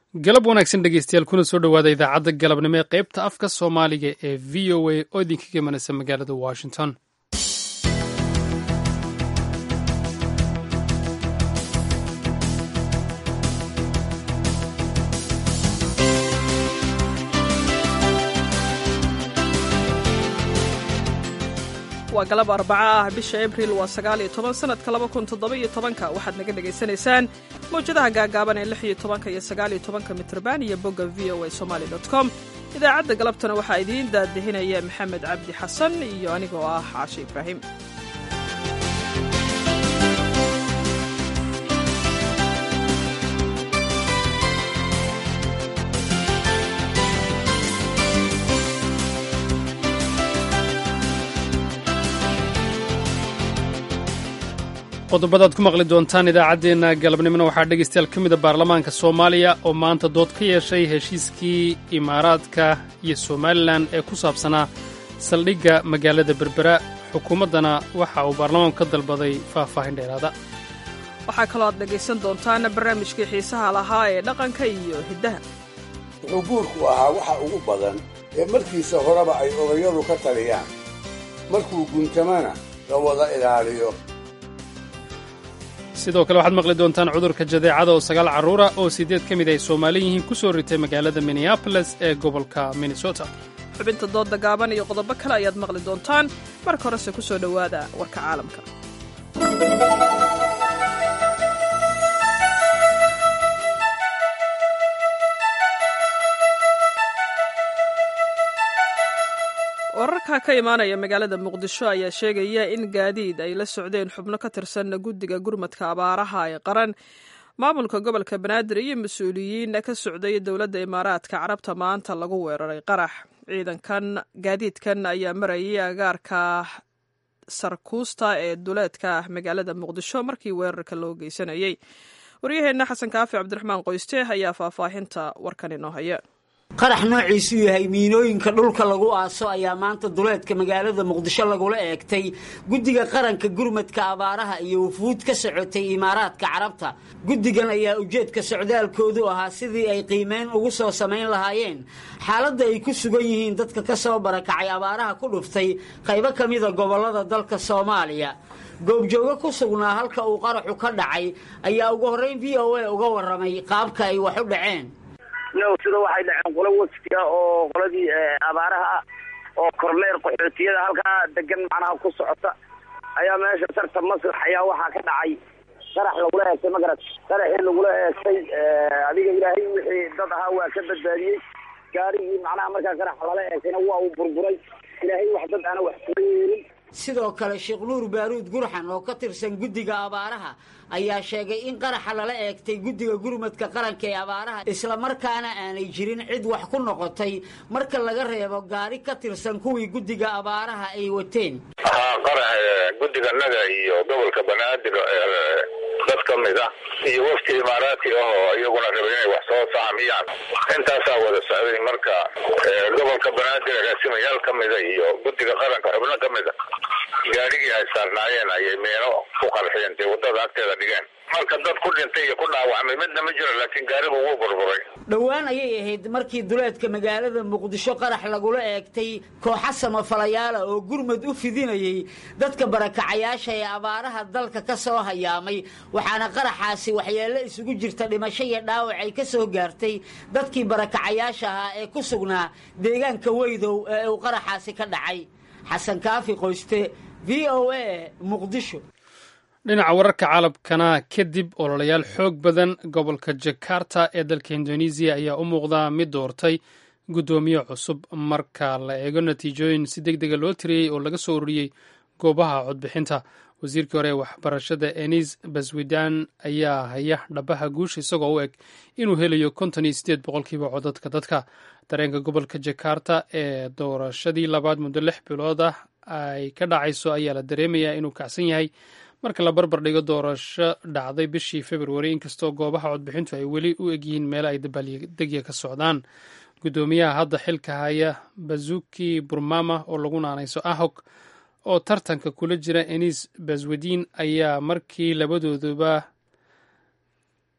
galab wanaagsan dhegeystayaal kuna soo dhowaada idaacadda galabnimo ee qaybta afka soomaaliga ee v o a oo idinkaga imanaysa magaalada washington waa galab arbaca ah bisha abriil waa sagaal iyo toban sanadka laba kun toddoba iyo tobanka waxaad naga dhagaysanaysaan mawjadaha gaagaaban ee lix iyo tobanka iyo sagaal iyo tobanka mitrban iyo bogga v o a somali dot com idaacadda galabtana waxaa idiin daadihinaya maxamed cabdi xasan iyo anigoo ah caashe ibraahim qodobadaad ku maqli doontaan idaacaddeenna galabnimona waxaa dhegaystayaal ka mida baarlamaanka soomaaliya oo maanta dood ka yeeshay heshiiskii imaaraadka iyo somalilan ee ku saabsanaa saldhigga magaalada berbera xukuumaddana waxa uu baarlamaanku ka dalbaday faahfaahin dheeraada waxaa kaloo aad dhegaysan doontaan barnaamijkii xiisaha lahaa ee dhaqanka iyo hiddaha wuxuu guurku ahaa waxa ugu badan ee markiisa horeba ay odayadu ka taliyaan markuu guntamana la wada ilaaliyo sidoo kale waxaad maqli doontaan cudurka jadeecada oo sagaal carruura oo siddeed ka mid ay soomaali yihiin ku soo ritay magaalada minneaboles ee gobolka minnesota xubinta doodda gaaban iyo qodobo kale ayaad maqli doontaan marka horese ku soo dhowaada warka caalamka wararka ka imaanaya magaalada muqdisho ayaa sheegaya in gaadiid ay la socdeen xubno ka tirsan guddiga gurmadka abaaraha ee qaran maamulka gobolka banaadir iyo mas-uuliyiin ka socday dowladda imaaraadka carabta maanta lagu weeraray qarax ciidankan gaadiidkan ayaa marayay agaarka sarkuusta ee duleedka magaalada muqdisho markii weerarka loo geysanayay waryaheenna xasan kaafi cabdiraxmaan qoyste ayaa faahfaahinta warkan inoo haya qarax noociisu yahay miinooyinka dhulka lagu aaso ayaa maanta duleedka magaalada muqdisho lagula eegtay guddiga qaranka gurmadka abaaraha iyo wufuud ka socotay imaaraadka carabta guddigan ayaa ujeedka socdaalkoodu ahaa sidii ay qiimeyn ugu soo samayn lahaayeen xaaladda ay ku sugan yihiin dadka ka soo barakacay abaaraha ku dhuftay qaybo ka mida gobollada dalka soomaaliya goobjoogo ku sugnaa halka uu qaraxu ka dhacay ayaa ugu horrayn v o a uga warramay qaabka ay wax u dhaceen no sida waxay dhaceen qolo waftiga oo qoladii abaaraha oo korleer qaxootiyada halkaa degan macnaha ku socota ayaa meesha sarta maslax ayaa waxaa ka dhacay qarax lagula eegtay magarad qaraxii lagula eegtay adiga ilaahay wixii dad ahaa waa ka badbaadiyey gaarigii macnaha markaa qaraxa lala eegtayna waa uu burburay ilaahay wax dad aana wax kula yeelin sidoo kale sheekh nuur baaruud gurxan oo ka tirsan guddiga abaaraha ayaa sheegay in qaraxa lala eegtay guddiga gurmadka qaranka ee abaaraha islamarkaana aanay jirin cid wax ku noqotay marka laga reebo gaari ka tirsan kuwii guddiga abaaraha ay wateen haa qarax guddiganaga iyo gobolka banaadir dad ka mid ah iyo wafti imaaraadki ahoo iyaguna rabay inay wax soo sahamiyaan intaasaa wada socday marka gobolka banaadir agaasimayaal ka mida iyo guddiga qaranka xubno ka mida gaarigii ay saarnaayeen ayay meelo ku qarxiyeen dee waddada agteeda dhigeen marka dad ku dhintay iyo ku dhaawacmay midna ma jiro laakiin gaarigu wuu burburay dhowaan ayay ahayd markii duleedka magaalada muqdisho qarax lagula eegtay kooxa samafalayaala oo gurmad u fidinayay dadka barakacayaasha ee abaaraha dalka ka soo hayaamay waxaana qaraxaasi waxyeello isugu jirta dhimasho iyo dhaawac ay ka soo gaartay dadkii barakacayaasha ahaa ee ku sugnaa deegaanka weydow ee uu qaraxaasi ka dhacay xasan kaafi qoyste v o a muqdisho dhinaca wararka caalamkana kadib ololayaal xoog badan gobolka jakarta ee dalka indonesiya ayaa u muuqdaa mid doortay guddoomiye cusub marka la eego natiijooyin si deg dega loo tiriyey oo laga soo ururiyey goobaha codbixinta wasiirkii hore ee waxbarashada enis baswidan ayaa haya dhabaha guusha isagoo u eg inuu helayo konton iyo sideed boqolkiiba codadka dadka dareenka gobolka jakarta ee doorashadii labaad muddo lix bilood ah ay ka dhacayso ayaa la dareemayaa inuu kacsan yahay marka la barbar dhigo doorasho dhacday bishii februari inkastoo goobaha codbixintu ay weli u egyihiin meelo ay dabaaldegya ka socdaan guddoomiyaha hadda xilka haya bazuki burmama oo lagu naanayso ahok oo tartanka kula jira enis baswediin ayaa markii labadooduba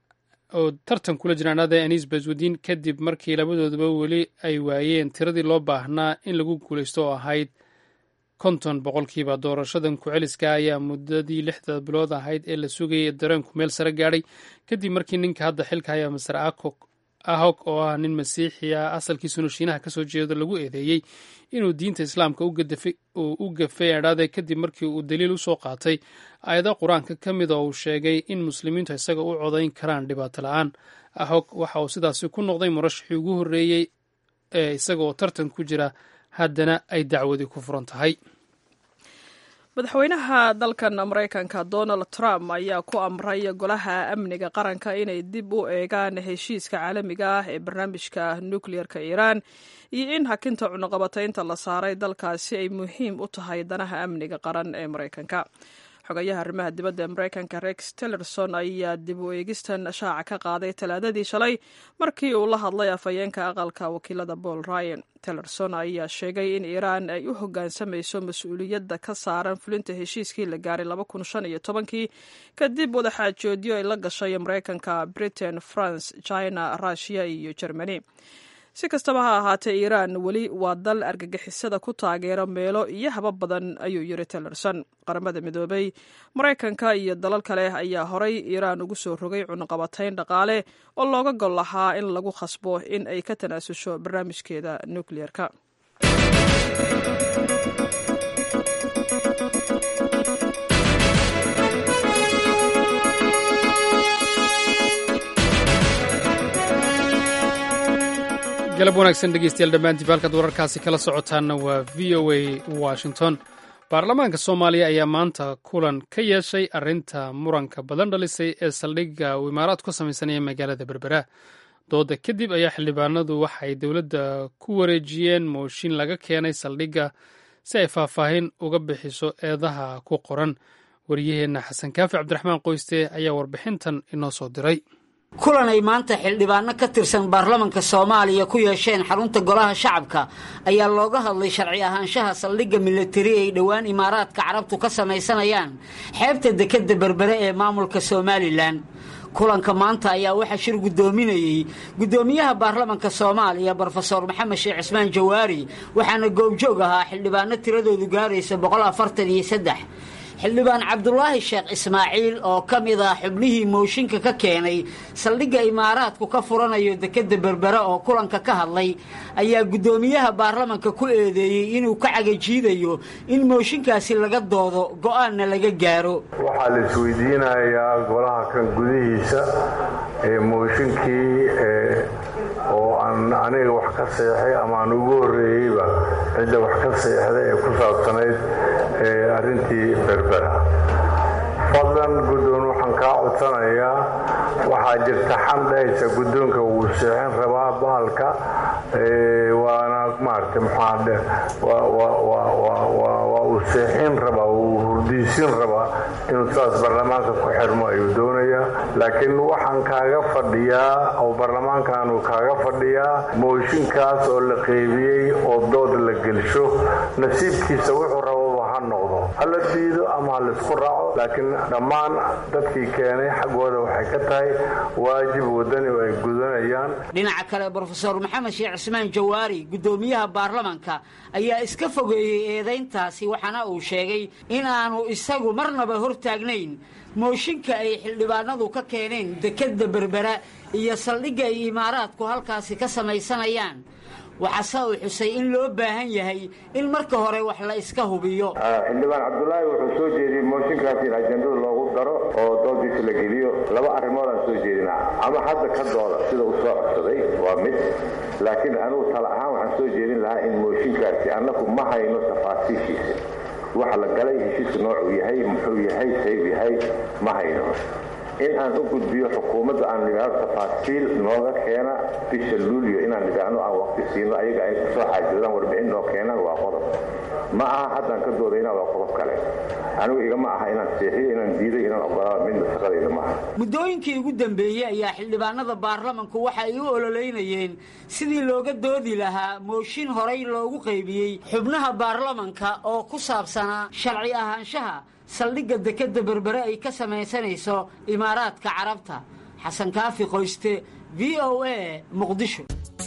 oo tartan kula jiraan ada anis baswadiin kadib markii labadooduba weli ay waayeen tiradii loo baahnaa in lagu guulaysto oo ahayd konton boqolkiiba doorashadan ku-celiska ayaa muddadii lixda bilood ahayd ee la sugayay dareenku meel sare gaadhay kadib markii ninka hadda xilka haya maser ahog oo ah nin masiixi ah asalkiisuna shiinaha kasoo jeedo lagu eedeeyey inuu diinta islaamka u gafay adhaade kadib markii uu daliil usoo qaatay aayado qur-aanka ka mid oo uu sheegay in muslimiintu isaga u codayn karaan dhibaato la-aan ahog waxa uu sidaasi ku noqday murashaxii ugu horreeyey ee isaga oo tartan ku jira haddana ay dacwadi ku furan tahay madaxweynaha dalkan maraykanka donald trump ayaa ku amray golaha amniga qaranka inay dib u eegaan heshiiska caalamiga ah ee barnaamijka nukliyeerka iiraan iyo in hakinta cunuqabataynta la saaray dalkaasi ay muhiim u tahay danaha amniga qaran ee maraykanka xogayaha arrimaha dibadda ee maraykanka rex tillerson ayaa dib u eegistan shaaca ka qaaday talaadadii shalay markii uu la hadlay afhayeenka aqalka wakiilada paul ryan tillerson ayaa sheegay in iiraan ay u hoggaansamayso mas-uuliyadda ka saaran fulinta heshiiskii la gaaray kii kadib wadaxaajoodyo ay la gashay maraykanka britain france china rushia iyo germany si kastaba ha ahaatee iiraan weli waa dal argagixisada ku taageero meelo iyo haba badan ayuu yiri tillerson qaramada midoobay maraykanka iyo dalal kale ayaa horay iiraan ugu soo rogay cunuqabatayn dhaqaale oo looga gol lahaa in lagu khasbo in ay ka tanaasusho barnaamijkeeda nukliyeerka galab wanaagsan dhegeystayaal dhammaantiib halkaad wararkaasi kala socotaanna waa v o a washington baarlamaanka soomaaliya ayaa maanta kulan ka yeeshay arrinta muranka badan dhalisay ee saldhigga uu imaaraadku ka samaysanaya magaalada berbera dooda kadib ayaa xildhibaanadu waxay dowladda ku wareejiyeen mooshin laga keenay saldhigga si ay faahfaahin uga bixiso eedaha ku qoran waryaheenna xasan kaafi cabdiraxmaan qoyste ayaa warbixintan inoo soo diray kulan ay maanta xildhibaano ka tirsan baarlamanka soomaaliya ku yeesheen xarunta golaha shacabka ayaa looga hadlay sharci ahaanshaha saldhigga milatari ay dhowaan imaaraadka carabtu ka samaysanayaan xeebta dekedda berbere ee maamulka somalilan kulanka maanta ayaa waxaa shir guddoominayey guddoomiyaha baarlamanka soomaaliya brofesor maxamed sheekh cismaan jawaari waxaana goobjoog ahaa xildhibaano tiradoodu gaaraysa boqol afartan iyo saddex xildhibaan cabdulaahi sheekh ismaaciil oo ka mid ah xubnihii mooshinka ka keenay saldhigga imaaraadku ka furanayo dekedda berbere oo kulanka ka hadlay ayaa guddoomiyaha baarlamanka ku eedeeyey inuu ka cagajiidayo in mooshinkaasi laga doodo go'aanna laga gaaro waxaa la isweydiinayaa golaha kan gudihiisa ee mooshinkii oo aan aniga wax ka seexay ama aan ugu horreeyeyba cidda wax ka seexday ee ku saabsanayd arrintii berbera fadlan guddoon waxaan kaa codsanayaa waxaa jirta xan dhahaysa guddoonka wuu seexin rabaa bahalka waana maaragtay maxaadhe waa uu seexin rabaa wuu hurdiisin rabaa inuu saas baarlamaanka ku xirmo ayuu doonayaa laakiin waxaan kaaga fadhiyaa oo baarlamaankaanu kaaga fadhiyaa mooshinkaas oo la qeybiyey oo dood la gelsho nasiibkiisa wuxuu rababa ha noqdo ha la diido ama ha laisku raaco laakiin dhammaan dadkii keenay xaggooda waxay ka tahay waajib wadani oo ay gudanayaan dhinaca kale brofesor maxamed sheekh cismaan jawaari guddoomiyaha baarlamanka ayaa iska fogeeyey eedayntaasi waxaana uu sheegay in aanu isagu marnaba hortaagnayn mooshinka ay xildhibaanadu ka keeneen dekedda berbera iyo saldhigga ay imaaraadku halkaasi ka samaysanayaan waxaase uu xusay in loo baahan yahay in marka hore wax la iska hubiyo xildhibaan cabdulaahi wuxuu soo jeediyey mooshinkaas in ajendada loogu daro oo doodiisa la geliyo laba arrimoodaan soo jeedinaa ama hadda ka dooda sida uu soo codsaday waa mid laakiin anugu tala ahaan waxaan soo jeedin lahaa in mooshinkaasi annagu ma hayno tafaasiishiisa waxa la galay heshiiska noocuu yahay muxuu yahay sayb yahay ma hayno in aan u gudbiyo xukuumadda aan nidhaahdo tafaasiil nooga keena bisha luulyo inaan nidhaahno aan waqti siino ayaga ay kusoo xaajoodaan warbixin noo keenaan waa qodob ma aha haddaan ka doodayna waa qodob kale anigu igama aha inaan seexiyo inaan diiday inaan ogolaado midna shaqadayda maaha muddooyinkii ugu dambeeyey ayaa xildhibaanada baarlamanku waxa ay u ololeynayeen sidii looga doodi lahaa mooshin horay loogu qaybiyey xubnaha baarlamanka oo ku saabsanaa sharci ahaanshaha saldhigga dekedda berbere ay ka samaysanayso imaaraadka carabta xasan kaafi qoyste v o a muqdisho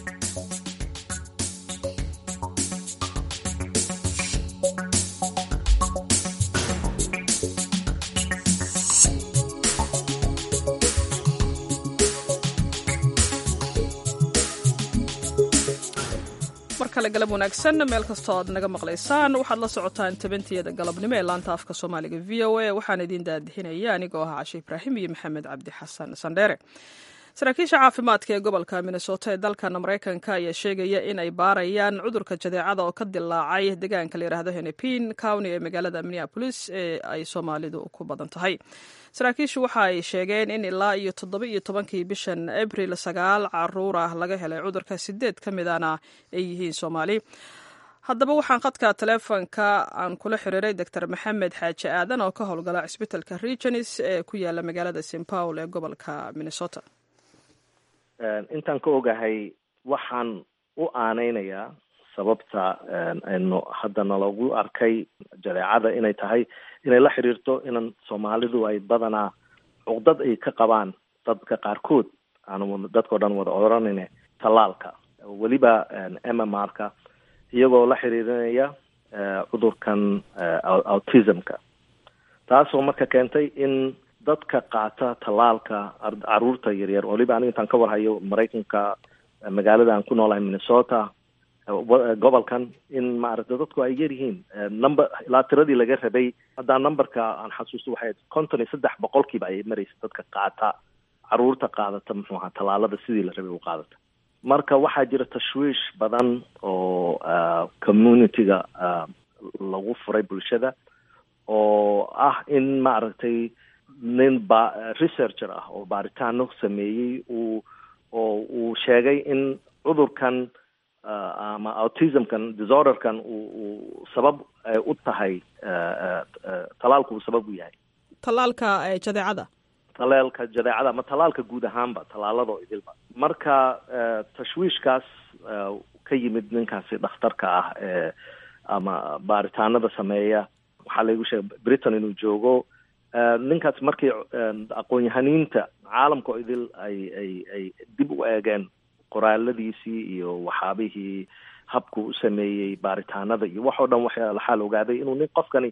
markale galab wanaagsan meel kastoo aad naga maqlaysaan waxaad la socotaan tabantiyada galabnimo ee laanta afka soomaaliga v o a waxaan idiin daadixinaya anigoo ah cashe ibraahim iyo maxamed cabdi xasan sandheere saraakiisha caafimaadka ee gobolka minnesota ee dalkan maraykanka ayaa sheegaya in ay baarayaan cudurka jadeecada oo ka dilaacay deegaanka la yidhaahdo henepin county ee magaalada minneapolis ee ay soomaalidu ku badan tahay saraakiishu waxa ay sheegeen in ilaa iyo toddoba iyo tobankii bishan abril sagaal caruur ah laga helay cudurka sideed ka midana ay yihiin soomaali haddaba waxaan khadka taleefonka aan kula xiriiray doctor maxamed xaaji aadan oo ka howlgala cisbitalka regenis ee ku yaala magaalada st paul ee gobolka minnesota intaan ka ogahay waxaan u aaneynayaa sababta aynu haddana lagu arkay jadeecada inay tahay inay la xiriirto inan soomaalidu ay badanaa cuqdad ay ka qabaan dadka qaarkood aan dadkao dhan wada oranayne tallaalka weliba m m r ka iyagoo la xiriirinaya cudurkan autismka taasoo marka keentay in dadka qaata tallaalka caruurta yaryar waliba aniga intaan ka warhayo maraykanka magaalada aan ku noolahay minnesota gobolkan in maaragta dadku ay yar yihiin number ilaa tiradii laga rabay haddaa numberka aan xasuusto waxay konton iyo saddex boqolkiiba ay maraysa dadka qaata caruurta qaadata muxuu ahaa tallaalada sidii la rabay u qaadata marka waxaa jira tashwiish badan oo community-ga lagu furay bulshada oo ah in maaragtay nin ba researcher ah oo baaritaano sameeyey uu oo uu sheegay in cudurkan ama autismkan disorderkan uu uu sabab u tahay talaalku uu sabab u yahay tallaalka jadeecada talaalka jadeecada ama talaalka guud ahaanba tallaalado idilba marka tashwiishkaas ka yimid ninkaasi dhakhtarka ah ee ama baaritaanada sameeya waxaa laygu sheegay britain inuu joogo ninkaas markii aqoon-yahaniinta caalamka oo idil ay ay ay dib u eegeen qoraaladiisii iyo waxaabihii habku u sameeyey baaritaanada iyo wax oo dhan waxa laxaal ogaaday inuu nin qofkani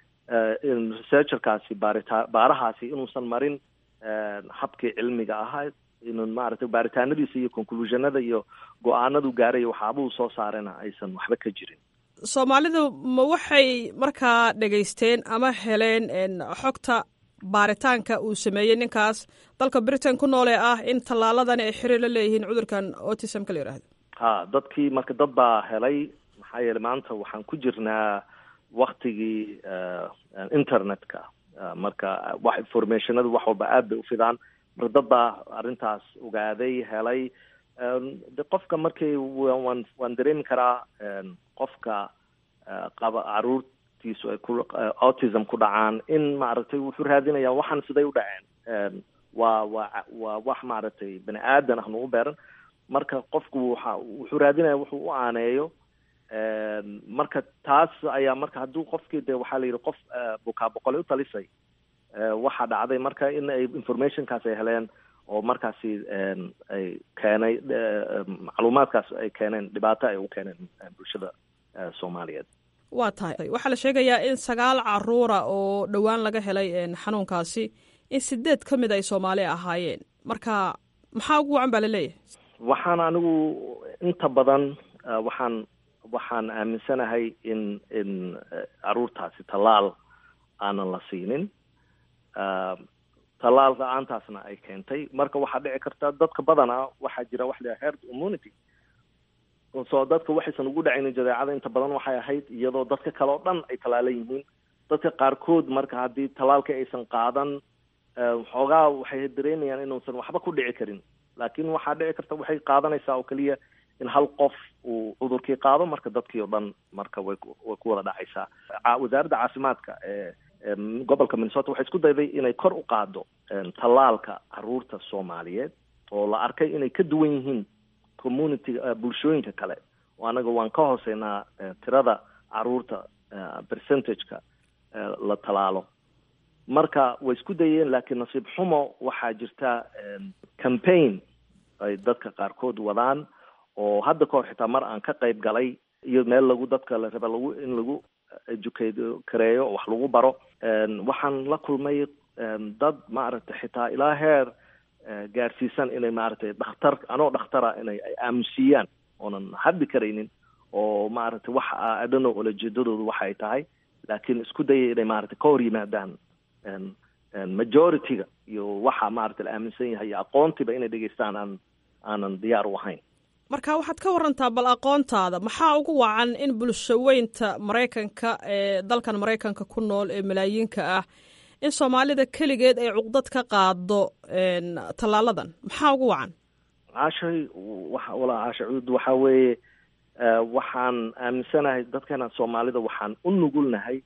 researcherkaasi baarita baarahaasi inuusan marin habkii cilmiga ahaa inuu maaragtay baaritaanadiisa iyo conclusionada iyo go-aanadu gaaray waxaabuu soo saarena aysan waxba ka jirin soomaalidu ma waxay markaa dhegaysteen ama heleen xogta baaritaanka uu sameeyey ninkaas dalka britain ku nool ee ah in tallaaladani ay xiriir la leeyihiin cudurkan autismka la yihahdo ha dadkii marka dad baa helay maxaa yeelay maanta waxaan ku jirnaa waktigii internetka marka wax informationadu wax walba aad bay ufidaan marka dad baa arrintaas ogaaday helay de qofka markii waan waan dareemi karaa qofka qaba caruurtiisu ay ku autism ku dhacaan in maaragtay wuxuu raadinaya waxaan siday u dhaceen waa waa waa wax maaragtay bani aadan ahnu u beeran marka qofku waxa wuxuu raadinaya wuxuu u aaneeyo marka taas ayaa marka hadduu qofkii de waxaa la yidhi qof bukaa boqolay u talisay waxaa dhacday marka in ay informationkaas ay heleen oo markaasi ay keenay macluumaadkaas ay keeneen dhibaato ay u keeneen bulshada soomaaliyeed waa tahay waxaa la sheegayaa in sagaal caruura oo dhowaan laga helay xanuunkaasi in sideed ka mid ay soomaali ahaayeen marka maxaa ugu wacan baa la leeyahay waxaan anigu inta badan waxaan waxaan aaminsanahay in in caruurtaasi tallaal aanan la siinin tallaal la-aantaasna ay keentay marka waxaa dhici karta dadka badana waxaa jira wax la herd immunity soo dadka waxaysan ugu dhacaynin jadeecada inta badan waxay ahayd iyadoo dadka kale oo dhan ay tallaalan yihiin dadka qaarkood marka haddii tallaalka aysan qaadan xoogaa waxay dareemayaan inuusan waxba ku dhici karin laakiin waxaa dhici karta waxay qaadanaysaa oo keliya in hal qof uu cudurkii qaado marka dadkii oo dhan marka way way ku wada dhacaysaa wasaaradda caafimaadka ee gobolka minnesota waxay isku dayday inay kor u qaado tallaalka caruurta soomaaliyeed oo la arkay inay ka duwan yihiin community bulshooyinka kale oo anaga waan ka hooseynaa tirada caruurta percentageka la tallaalo marka way isku dayeen laakiin nasiib xumo waxaa jirta campaign ay dadka qaarkood wadaan oo hadda kahor xitaa mar aan ka qayb galay iyo meel lagu dadka la raba lagu in lagu educate kareeyo wax lagu baro waxaan la kulmay dad maaragtay xitaa ilaa heer gaarsiisan inay maaragtay dhakhtar anoo dhakhtara inay ay aamusiiyaan oonan haddi karaynin oo maaragtay wax adhano olajeedadoodu waxa ay tahay laakiin isku dayay inay maaragtay ka hor yimaadaan majority-ga iyo waxa maaragtay la aaminsan yahay iyo aqoontiba inay dhegeystaan aan aanan diyaar u ahayn marka waxaad ka warantaa bal aqoontaada maxaa ugu wacan in bulshaweynta maraykanka ee dalkan maraykanka ku nool ee malaayiinka ah in soomaalida keligeed ay cuqdad ka qaado tallaaladan maxaa ugu wacan caashay wa walaa caasha cuud waxaa weeye waxaan aaminsanahay dadkana soomaalida waxaan u nugulnahay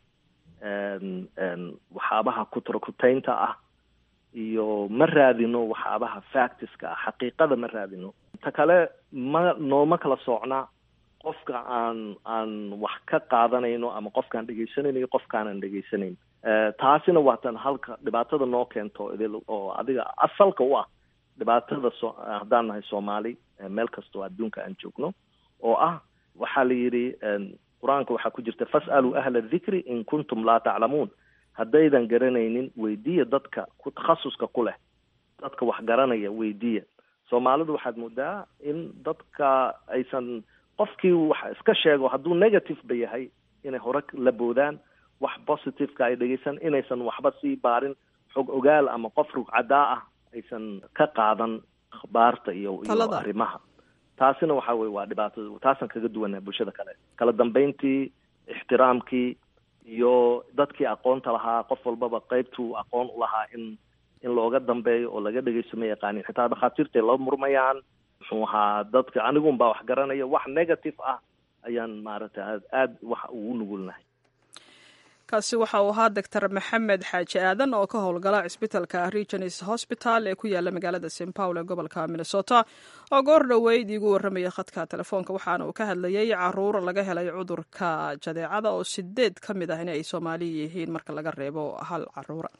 waxaabaha kutarkutaynta ah iyo ma raadino waxaabaha factiska ah xaqiiqada ma raadino ta kale ma nooma kala soocna qofka aan aan wax ka qaadanayno ama qofkaan dhegaysanayno iyo qofkaanan dhegaysanayn taasina waa tan halka dhibaatada noo keento idil oo adiga asalka u ah dhibaatada so haddaan nahay soomaali meel kastoo adduunka aan joogno oo ah waxaa la yidhi qur-aanka waxaa ku jirta fas'aluu ahla dhikri in kuntum laa taclamuun haddaydan garanaynin weydiiya dadka ku takhasuska ku leh dadka wax garanaya weydiiya soomaalidu waxaad moodaa in dadka aysan qofkii wax iska sheego hadduu negative ba yahay inay hore la boodaan wax positiveka ay dhegeysan inaysan waxba sii baarin xog ogaal ama qof rugcadaa ah aysan ka qaadan akhbaarta iyo iyo arrimaha taasina waxa weye waa dhibaatada taasaan kaga duwanaa bulshada kale kala dambeyntii ixtiraamkii iyo dadkii aqoonta lahaa qof walbaba qeybtuu aqoon u lahaa in in looga dambeeyo oo laga dhegeysto ma yaqaanin xitaa dhakhaatiirtay la murmayaan muxuu ahaa dadka anigun baa wax garanaya wax negative ah ayaan maaragtay aad aad wax ugu nugulnahay kaasi waxa uu ahaa doctor maxamed xaaji aadan oo ka howlgala cisbitalka regions hosbital ee ku yaala magaalada st paul ee gobolka minnesota oo goor dhoweyd iigu warramaya khadka telefoonka waxaana uu ka hadlayay caruur laga helay cudurka jadeecada oo sideed ka mid ah in ay soomaali yihiin marka laga reebo hal caruura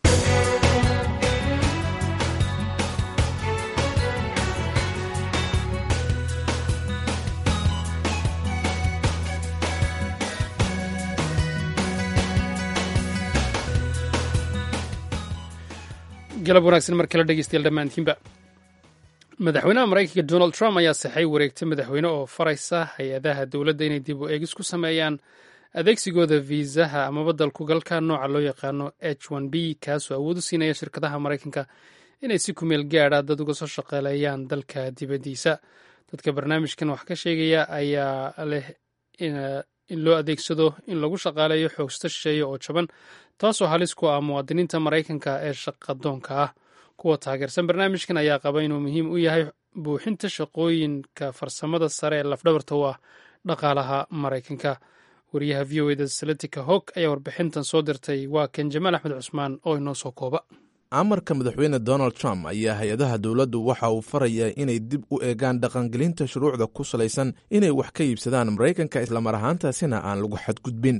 galab wanaagsan mar kale dhegeystayaal dhammaantiinba madaxweynaha maraykanka donald trump ayaa saxay wareegta madaxweyne oo faraysa hay-adaha dowladda inay dib u eegis ku sameeyaan adeegsigooda viisaha amaba dalkugalka nooca loo yaqaano h n b kaasoo awood u siinaya shirkadaha maraykanka inay si kumeel gaadha dad uga soo shaqeeleeyaan dalka dibaddiisa dadka barnaamijkan wax ka sheegaya ayaa leh in loo adeegsado in lagu shaqaaleeyo xoogsta shisheeye oo jaban taasoo halis ku ah muwaadiniinta maraykanka ee shaqadoonka ah kuwa taageersan barnaamijkan ayaa qaba inuu muhiim u yahay buuxinta shaqooyinka farsamada sare ee lafdhabarta u ah dhaqaalaha maraykanka wariyaha v o eda saletika hog ayaa warbixintan soo dirtay waa kan jamaal axmed cusmaan oo inoo soo kooba amarka madaxweyne donald trump ayaa hay-adaha dowladdu waxa uu farayaa inay dib u eegaan dhaqangelinta shuruucda ku salaysan inay wax ka iibsadaan maraykanka islamar ahaantaasina aan lagu xadgudbin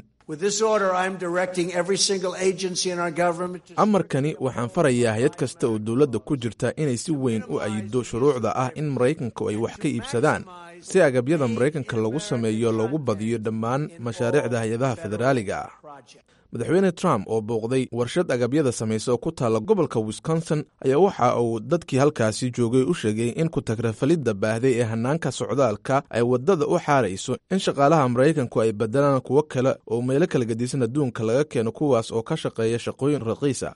amarkani waxaan farayaa hay-ad kasta oo dowladda ku jirta inay si weyn u ayido shuruucda ah in maraykanku ay wax ka iibsadaan si agabyada maraykanka lagu sameeyo loogu badiyo dhammaan mashaariicda hay-adaha federaaliga ah madaxweyne trump oo booqday warshad agabyada samaysa oo ku taalla gobolka wisconsin ayaa waxa uu dadkii halkaasi joogay u sheegay in ku-tagrafalidda baahday ee hannaanka socdaalka ay waddada u xaarayso in shaqaalaha maraykanku ay bedelaan kuwo kale oo meelo kala gedisan adduunka laga keeno kuwaas oo ka shaqeeya shaqooyin raqiisa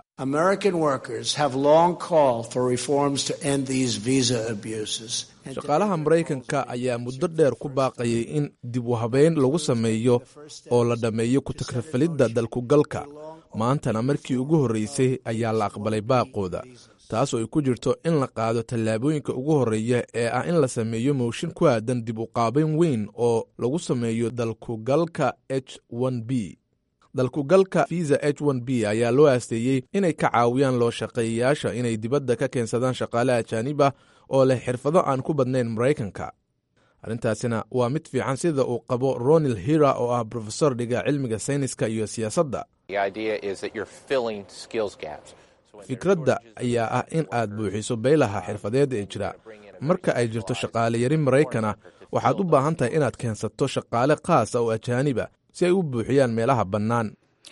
shaqaalaha maraykanka ayaa muddo dheer ku baaqayay in dib u habeyn lagu sameeyo oo la dhammeeyo ku-tagrafalidda dalkugalka maantana markii ugu horreysay ayaa la aqbalay baaqooda taas oo ay ku jirto in la qaado tallaabooyinka ugu horreeya ee ah in la sameeyo mooshin ku aadan dib u qaabayn weyn oo lagu sameeyo dalkugalka h n b dalkugalka visa h n b ayaa loo aasteeyey inay ka caawiyaan loo shaqeeyayaasha inay dibadda ka keensadaan shaqaale ajaanib ah oo leh xirfado aan ku badnayn maraykanka arrintaasina waa mid fiican sida uu qabo ronil hira oo ah brofesor dhiga cilmiga sayniska iyo siyaasadda fikradda ayaa ah in aad buuxiso beylaha xirfadeed ee jira marka ay jirto shaqaale yari maraykana waxaad u baahan tahay inaad keensato shaqaale khaasa oo ajaaniba si ay u buuxiyaan meelaha bannaan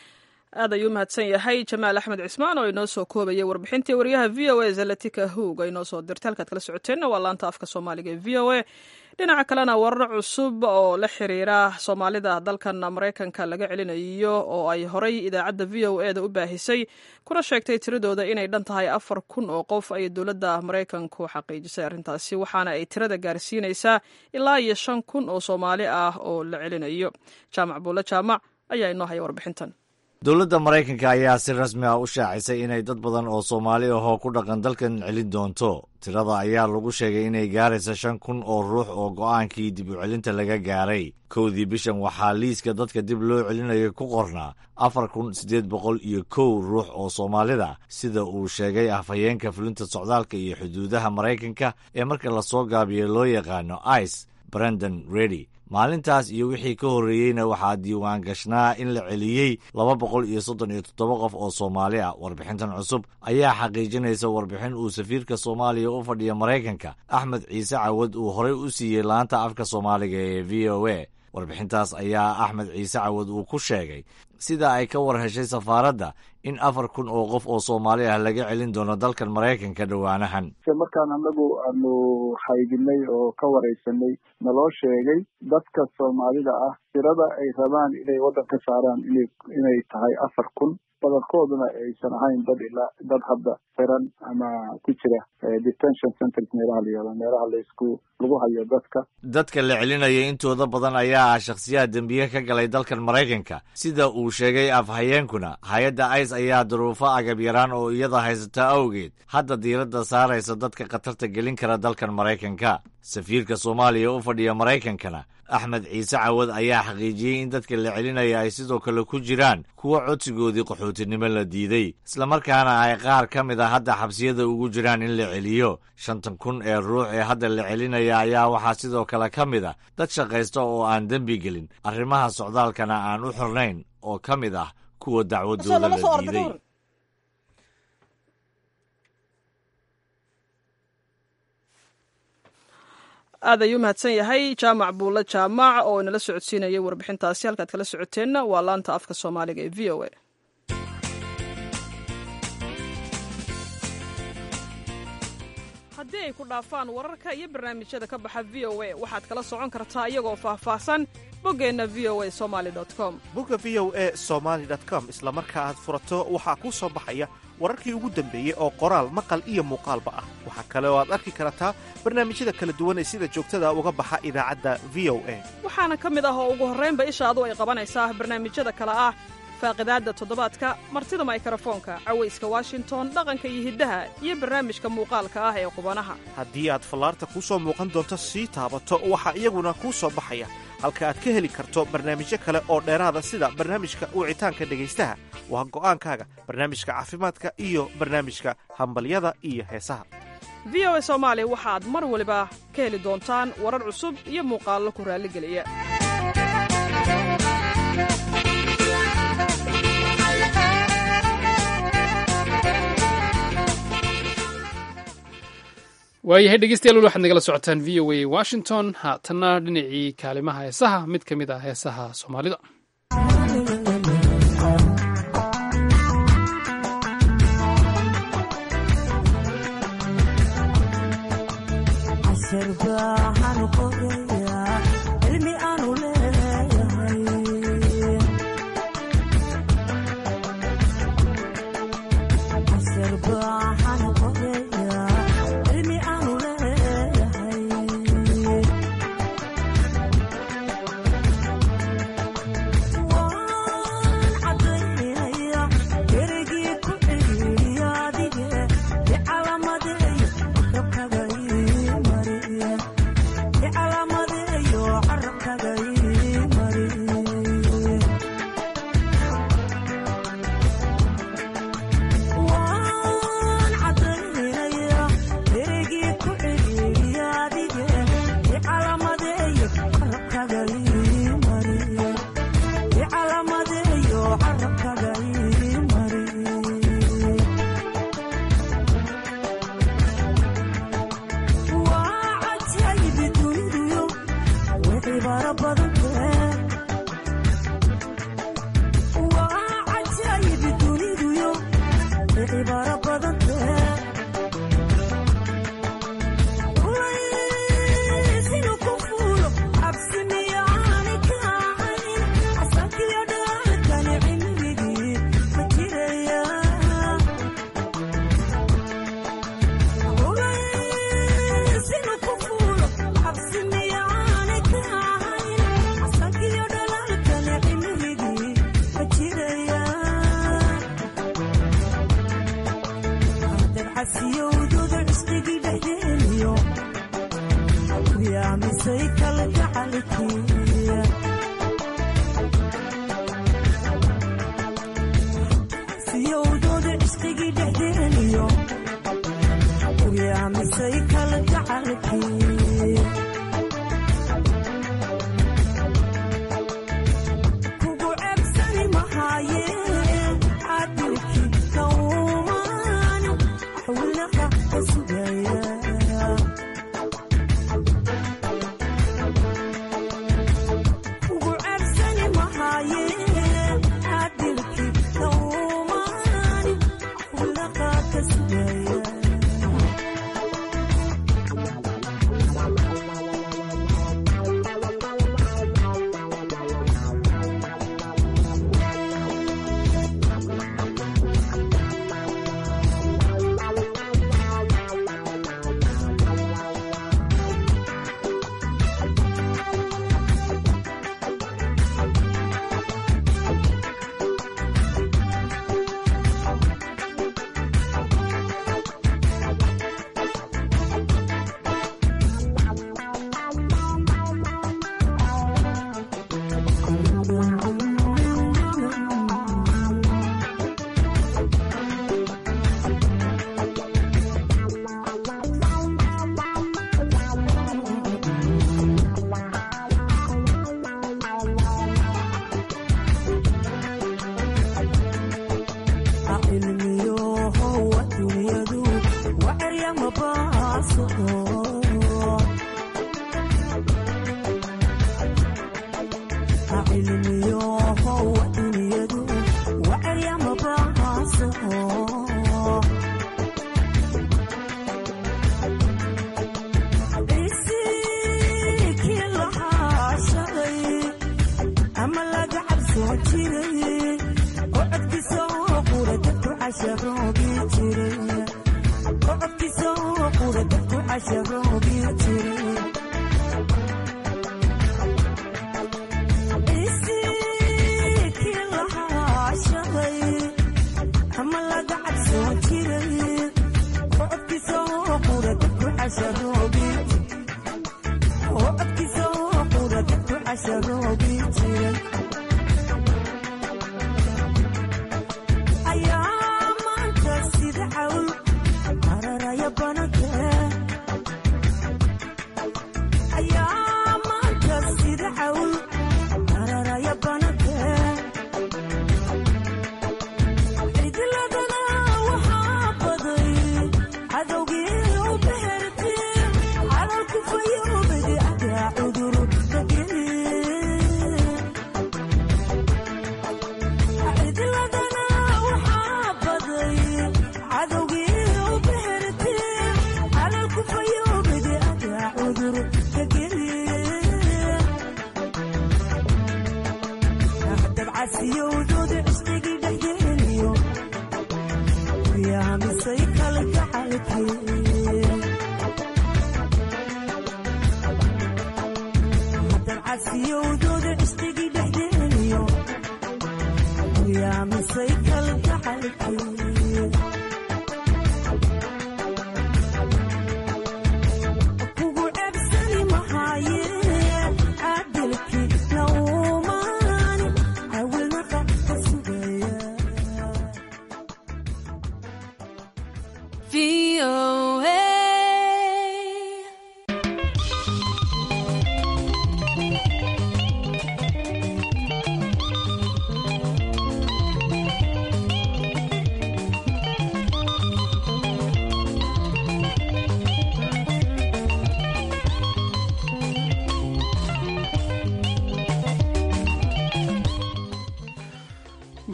aad ayuu mahadsan yahay jamaal axmed cismaan oo inoo soo koobayay warbixintii wariyaha v o a zalatika hoog ay inoo soo dirtay halkaad kala socoteenna waa laanta afka soomaaliga ee v o a dhinaca kalena warar cusub oo la xiriira soomaalida dalkan maraykanka laga celinayo oo ay horay idaacadda v o e da u baahisay kuna sheegtay tiradooda inay dhan tahay afar kun oo qof ay dowladda maraykanku xaqiijisay arrintaasi waxaana ay tirada gaarsiinaysaa ilaa iyo shan kun oo soomaali ah oo la celinayo jaamac buulle jaamac ayaa inoo haya warbixintan dowladda maraykanka ayaa si rasmi ah u shaacisay inay dad badan oo soomaali ahoo ku dhaqan dalkan celin doonto tirada ayaa lagu sheegay inay gaaraysa shan kun oo ruux oo go'aankii dib u celinta laga gaaray kowdii bishan waxaa liiska dadka dib loo celinayo ku qornaa afar kun siddeed boqol iyo kow ruux oo soomaalida sida uu sheegay afhayeenka fulinta socdaalka iyo xuduudaha maraykanka ee marka lasoo gaabiyo loo yaqaano ice brandon redy maalintaas iyo wixii ka horreeyeyna waxaa diiwaan gashnaa in la celiyey laba boqol iyo soddon iyo toddoba qof oo soomaali ah warbixintan cusub ayaa xaqiijinaysa warbixin uu safiirka soomaaliya u fadhiya maraykanka axmed ciise cawad uu horey u siiyey laanta afka soomaaliga ee v o a warbixintaas ayaa axmed ciise cawad uu ku sheegay sida ay ka war heshay safaaradda in afar kun oo qof oo soomaali ah laga celin doono dalkan maraykanka dhowaanahan markaan anagu aanu haydinay oo ka waraysanay naloo sheegay dadka soomaalida ah tirada ay rabaan inay waddan ka saaraan ina inay tahay afar kun badankooduna aysan ahayn dad ilaa dad hadda xiran ama ku jira detention centers meelaha la yihahdo meelaha laisku lagu hayo dadka dadka la celinaya intooda badan ayaa ah shakhsiyaha dembiye ka galay dalkan maraykanka sida uu sheegay afhayeenkuna hay-adda ice ayaa duruufo agab yaraan oo iyada haysata awgeed hadda diiradda saaraysa dadka khatarta gelin kara dalkan maraykanka safiirka soomaaliya u fadhiya maraykankana axmed ciise cawad ayaa xaqiijiyey in dadka la celinaya ay sidoo kale ku jiraan kuwa codsigoodii qaxootinimo la diiday islamarkaana ay qaar ka mid a hadda xabsiyada ugu jiraan in la celiyo shantan kun ee ruux ee hadda la celinaya ayaa waxaa sidoo kale ka mid a dad shaqaysta oo aan dembi gelin arrimaha socdaalkana aan u xirnayn oo ka mid ah kuwa dacwadooda la diiday aad ayuu mahadsan yahay jaamac buulle jaamac oo inala socodsiinayay warbixintaasi halkaad kala socoteenna waa laanta afka soomaaliga ee v o a haddii ay ku dhaafaan wararka iyo barnaamijyada ka baxa v o a waxaad kala socon kartaa iyagoo faahfaahsan boggeenna v o a somaali com bogga v o a somaali com isla marka aad furato waxaa kuu soo baxaya wararkii ugu dambeeyey oo qoraal maqal iyo muuqaalba ah waxaa kale oo aad arki kartaa barnaamijyada kala duwan ee sida joogtada uga baxa idaacadda v o a waxaana ka mid ah oo ugu horraynba ishaadu ay qabanaysaa barnaamijyada kale ah faaqidaadda toddobaadka martida maykarafoonka cawayska washington dhaqanka iyo hiddaha iyo barnaamijka muuqaalka ah ee qubanaha haddii aad fallaarta kuu soo muuqan doonto sii taabato waxaa iyaguna kuu soo baxaya halka aad ka heli karto barnaamijyo kale oo dheeraada sida barnaamijka wicitaanka dhegaystaha waa go'aankaaga barnaamijka caafimaadka iyo barnaamijka hambalyada iyo heesaha v o a soomaali waxaad mar waliba ka heli doontaan warar cusub iyo muuqaallo ku raalligeliya waayahay dhegeystayaal waxaad nagala socotaan v o a washington haatanna dhinacii kaalimaha heesaha mid ka mid ah heesaha soomaalida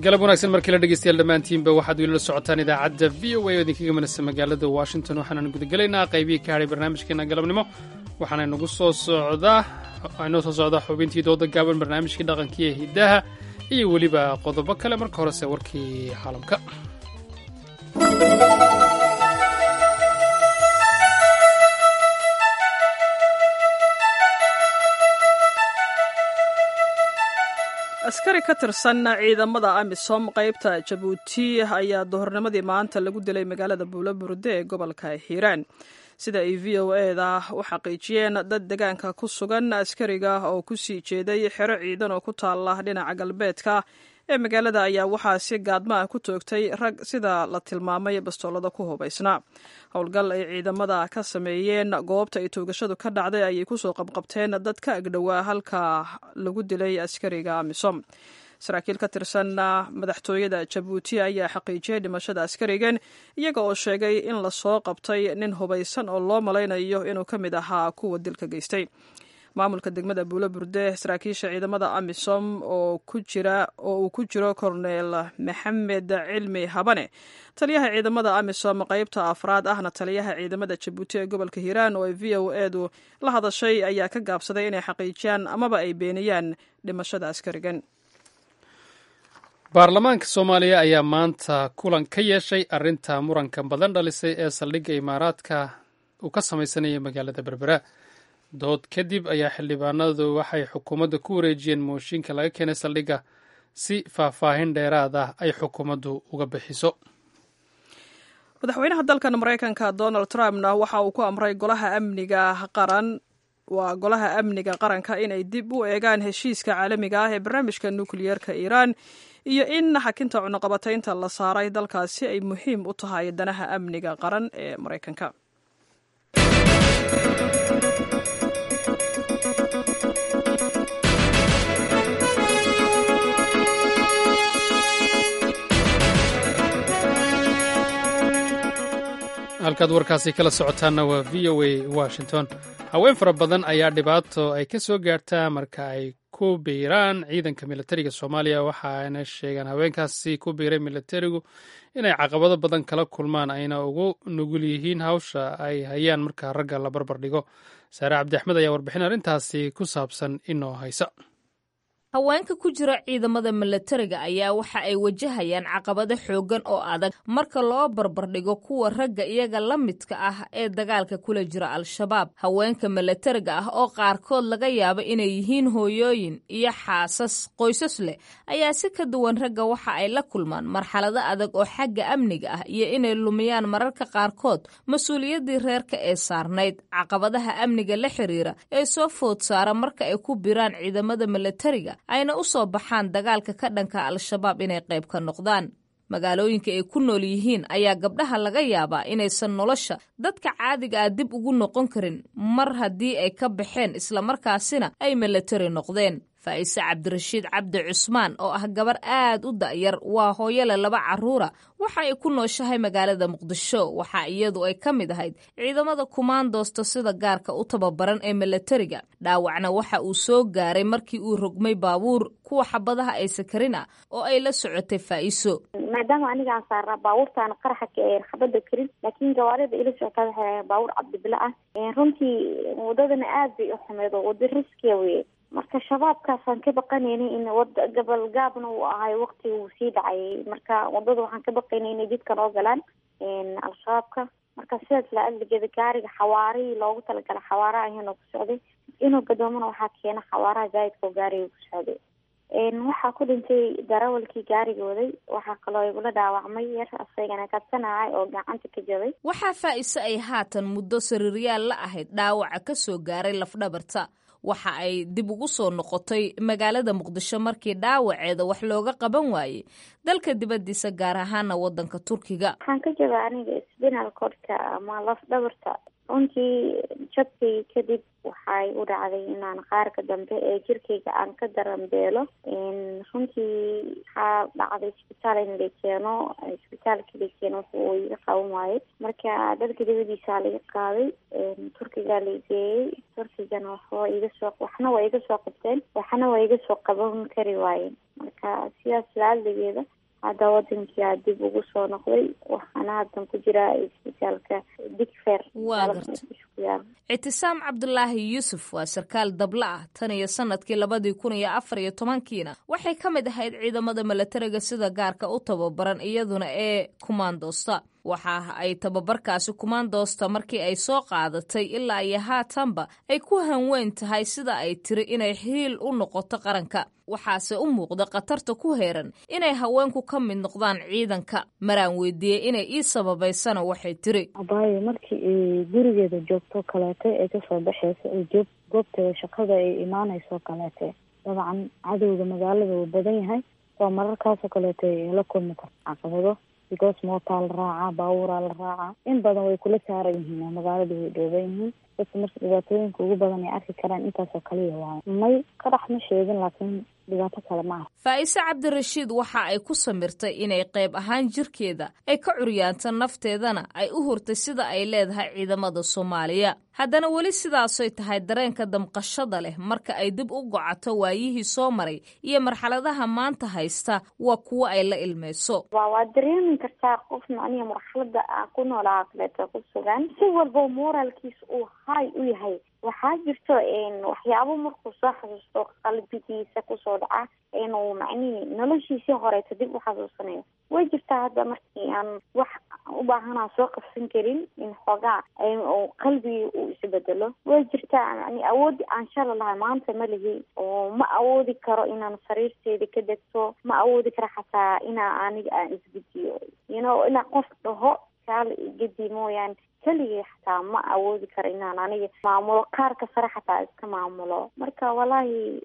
galab wanaagsan markii la dhegeystayaal dhammaantiinba waxaad weli la socotaan idaacadda v o a oo idinkaga manasa magaalada washington waxaanaan gudagelaynaa qaybihii ka hadhay barnaamijkeena galabnimo waxaana inagu soo socdaa inoo soo socdaa xubintii dooda gaaban barnaamijkii dhaqankii ee hiddaha iyo weliba qodobo kale marka horese warkii caalamka askari ka tirsan ciidamada amisom qaybta jabuuti ayaa duhurnimadii maanta lagu dilay magaalada buulaburde ee gobolka hiiraan sida ay v o eda u xaqiijiyeen dad degaanka ku sugan askariga oo ku sii jeeday xero ciidan oo ku taala dhinaca galbeedka ee magaalada ayaa waxaa si gaadma ah ku toogtay rag sida la tilmaamay bastoolada ku hubaysnaa howlgal ay ciidamada ka sameeyeen goobta ay toogashadu ka dhacday ayay kusoo qabqabteen dad ka agdhowaa halka lagu dilay askariga amisom saraakiil ka tirsan madaxtooyada jabuuti ayaa xaqiijiyay dhimashada askarigan iyaga oo sheegay in lasoo qabtay nin hubaysan oo loo malaynayo inuu ka mid ahaa kuwa dilka geystay maamulka degmada buulo burde saraakiisha ciidamada amisom oo uu ku jiro korneel maxamed cilmi habane taliyaha ciidamada amisom qaybta afraad ahna taliyaha ciidamada jabuuti ee gobolka hiiraan oo ay v o edu la hadashay ayaa ka gaabsaday inay xaqiijiyaan amaba ay beeniyaan dhimashada askarigan baarlamaanka soomaaliya ayaa maanta kulan ka yeeshay arrinta muranka badan dhalisay ee saldhigga imaaraadka uu ka samaysanaya magaalada berbera dood kadib ayaa xildhibaanadu waxay xukuumadda ku wareejiyeen mooshinka laga keenay saldhigga si faahfaahin dheeraad ah ay xukuumaddu uga bixiso madaxweynaha dalkan maraykanka donald trumpna waxa uu ku amray golaha amniga qaran waa golaha amniga qaranka inay dib u eegaan heshiiska caalamiga ah ee barnaamijka nukliyeerka iiraan iyo in xakinta cunuqabataynta la saaray dalkaasi ay muhiim u tahay danaha amniga qaran ee maraykanka halkaad warkaasi kala socotaanna waa v o a washington haween fara badan ayaa dhibaato ay ka soo gaartaa marka ay ku biiraan ciidanka militariga soomaaliya waxaana sheegaan haweenkaasi ku biiray militarigu inay caqabado badan kala kulmaan ayna ugu nugul yihiin hawsha ay hayaan marka ragga la barbar dhigo saare cabdi axmed ayaa warbixin arrintaasi ku saabsan inoo haysa haweenka ku jira ciidamada milatariga ayaa waxa ay wajahayaan caqabado xooggan oo adag marka loo barbardhigo kuwa ragga iyaga la midka ah ee dagaalka kula jira al-shabaab haweenka milatariga ah oo qaarkood laga yaabo inay yihiin hooyooyin iyo xaasas qoysas leh ayaa si ka duwan ragga waxa ay la kulmaan marxalado adag oo xagga amniga ah iyo inay lumiyaan mararka qaarkood mas-uuliyaddii reerka ee saarnayd caqabadaha amniga la xiriira ee soo food saara marka ay ku biraan ciidamada milatariga ayna u soo baxaan dagaalka ka dhanka al-shabaab inay qayb ka noqdaan magaalooyinka ay ku nool yihiin ayaa gabdhaha laga yaabaa inaysan nolosha dadka caadiga ah dib ugu noqon karin mar haddii ay ka baxeen islamarkaasina ay milatari noqdeen faa'ise cabdirashiid cabdi cusmaan oo ah gabar aad u da'yar waa hooyole laba carruura waxa ay ku nooshahay magaalada muqdisho waxa iyadu ay ka mid ahayd ciidamada kumaandoosta sida gaarka u tababaran ee milatariga dhaawacna waxa uu soo gaaray markii uu rogmay baabuur kuwa xabadaha ay sakarin ah oo ay la socotay faa'iso maadaama aniga aan saarnaa baabuurtaana qaraxa xabada karin laakiin gawaarida ila socotaa waxay ahayn baabuur cabdibile ah runtii wadadana aad bay u xumeed oo wada riskiya weye marka shabaabkaasaan ka baqanaynay in wada gabalgaabna uu ahay waqti uu sii dhacayay marka wadada waxaan ka baqaynay inay jidka noo galaan al-shabaabka marka sidaas la adligeeda gaariga xawaarihii loogu talagalay xawaaraha ahaynoo ku socday inuu gadoomana waxaa keena xawaaraha zaa'idka oo gaariga ku socday waxaa ku dhintay darawalkii gaariga waday waxaa kaloo igula dhaawacmay yar asagana kadsanahay oo gacanta ka jabay waxaa faa'iise ay haatan muddo sariiryaal la ahayd dhaawaca ka soo gaaray lafdhabarta waxa ay dib ugu soo noqotay magaalada muqdisho markii dhaawaceeda wax looga qaban waayey dalka dibaddiisa gaar ahaana waddanka turkiga waxaan ka jaba aniga sbinal codka ama laf dhabarta runtii jabkay kadib waxay u dhacday inaan qaarka dambe ee jirkayga aan ka daranbeelo runtii waxaa dhacday isbitaal in la keeno isbitaalka la keeno wuxuu iga qaban waayay marka dalka dabadiisa laga qaaday turkigaa la geeyey turkigana waxba iga soo waxna waa iga soo qabteen waxna waa iga soo qaban kari waayeen marka sidaas laaldigeeda hadda wadankia dib ugu soo noqday waxaana haddan ku jiraa isbitaalka digfer waa garta ictisaam cabdulaahi yuusuf waa sarkaal dabla ah tan iyo sanadkii labadii kun iyo afar iyo tobankiina waxay ka mid ahayd ciidamada milatariga sida gaarka u tababaran iyaduna ee kumaandoosta waxa ay tababarkaasi kumaandoosta markii ay soo qaadatay ilaa iyo haatanba ay ku hanweyn tahay sida ay tiri inay xiil u noqoto qaranka waxaase u muuqda khatarta ku heeran inay haweenku ka mid noqdaan ciidanka maraan weydiiyey inay ii sababaysana waxay tiri abaayo markii ay gurigeeda joogto kaleete ay kasoo baxeyso ay joog goobteeda shaqada ay imaaneyso kaleete dabcan cadowga magaalada uu badan yahay oo mararkaasoo kaleete ay la kulmi karto caqabado because mootaa la raacaa baabuuraa la raacaa in badan way kula saaran yihiin oo magaalada way dhooban yihiin dadka marka dhibaatooyinka ugu badan ay arki karaan intaasoo kaliya waayo may qarax ma sheegin laakiin dhibaato kale ma aha faa'ise cabdirashiid waxa ay ku samirtay inay qayb ahaan jirkeeda ay ka curyaanta nafteedana ay u hurtay sida ay leedahay ciidamada soomaaliya haddana weli sidaasoy tahay dareenka damqashada leh marka ay dib u gocato waayihii soo maray iyo marxaladaha maanta haysta waa kuwo ay la ilmayso wa waa dareemi kartaa qofna aniga marxalada aan ku noolaa kaleeto ku sugan si walba moraalkiisa uu hay u yahay waxaa jirto waxyaabo markuu soo xasuusto qalbigiisa kusoo dhaca inuu macnihii noloshiisii horeeto dib u xasuusanayo way jirtaa hadda markii aan wax u baahanaa soo qabsan karin in xoogaa qalbigii uu isbedelo way jirtaa yani awoodi aan shala lahay maanta ma lihi oo ma awoodi karo inaan sariirteeda ka degto ma awoodi karo xataa inaa aniga aan isgediyo you know inaa qof dhaho kaala igedi mooyaane keligay xataa ma awoodi karo inaan aniga maamulo qaarka sare xataa iska maamulo marka walaahi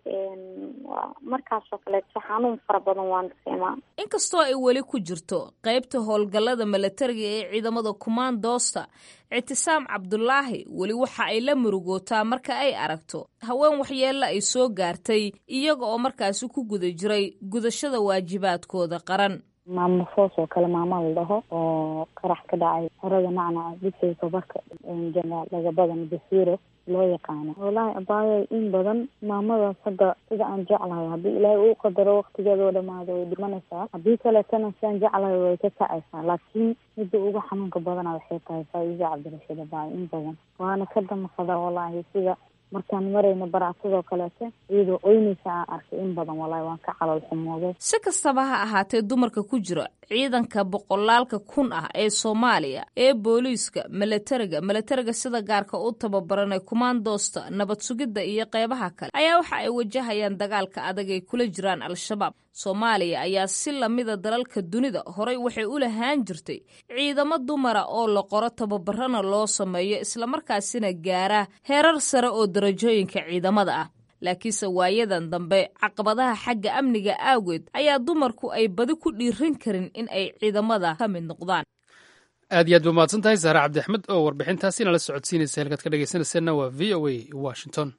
markaasoo kaleeto xanuun fara badan waan dareemaa inkastoo ay weli ku jirto qaybta howlgallada milatariga ee ciidamada kumaandoosta ictisaam cabdulaahi weli waxa ay la murugootaa marka ay aragto haween waxyeella ay soo gaartay iyaga oo markaasi ku guda jiray gudashada waajibaadkooda qaran maamo foos oo kale maama la dhaho oo qarax ka dhacay xerada nacnaca dugsiga tabarka jeneraal lagabadan basiiro loo yaqaano wallaahi abaayo in badan maamadaas hadda sida aan jeclahay haddii ilaahay uu qadaro waktigeeda oo dhamaado way dhimanaysaa haddii kaleetana sidaan jeclahay way ka kacaysaa laakiin midda ugu xanuunka badana waxay tahay faa-iida cabdirashiid abaayo in badan waana ka damaqada wallaahi sida markaan marayna baracsadoo kaleete iyadoo oynaysa aan arkay in badan wallaahi waan ka calool xumooday si kastaba ha ahaatee dumarka ku jira ciidanka boqolaalka kun ah ee soomaaliya ee booliiska milatariga milatariga sida gaarka u tababaranay kumaandoosta nabad sugidda iyo qeybaha kale ayaa waxa ay wajahayaan dagaalka adag ay kula jiraan al-shabaab soomaaliya ayaa si lamida dalalka dunida horay waxay u lahaan jirtay ciidamo dumara oo la qoro tababarana loo sameeyo islamarkaasina gaara heerar sare oo darajooyinka ciidamada ah laakiinse waayadan dambe caqabadaha xagga amniga aageed ayaa dumarku ay badi ku dhiiran karin in ay ciidamada ka mid noqdaan aad iyo aad ba mahadsan tahay saare cabdi axmed oo warbixintaasina la socodsiinaysa halkaad ka dhegeysanayseena waa v o a washington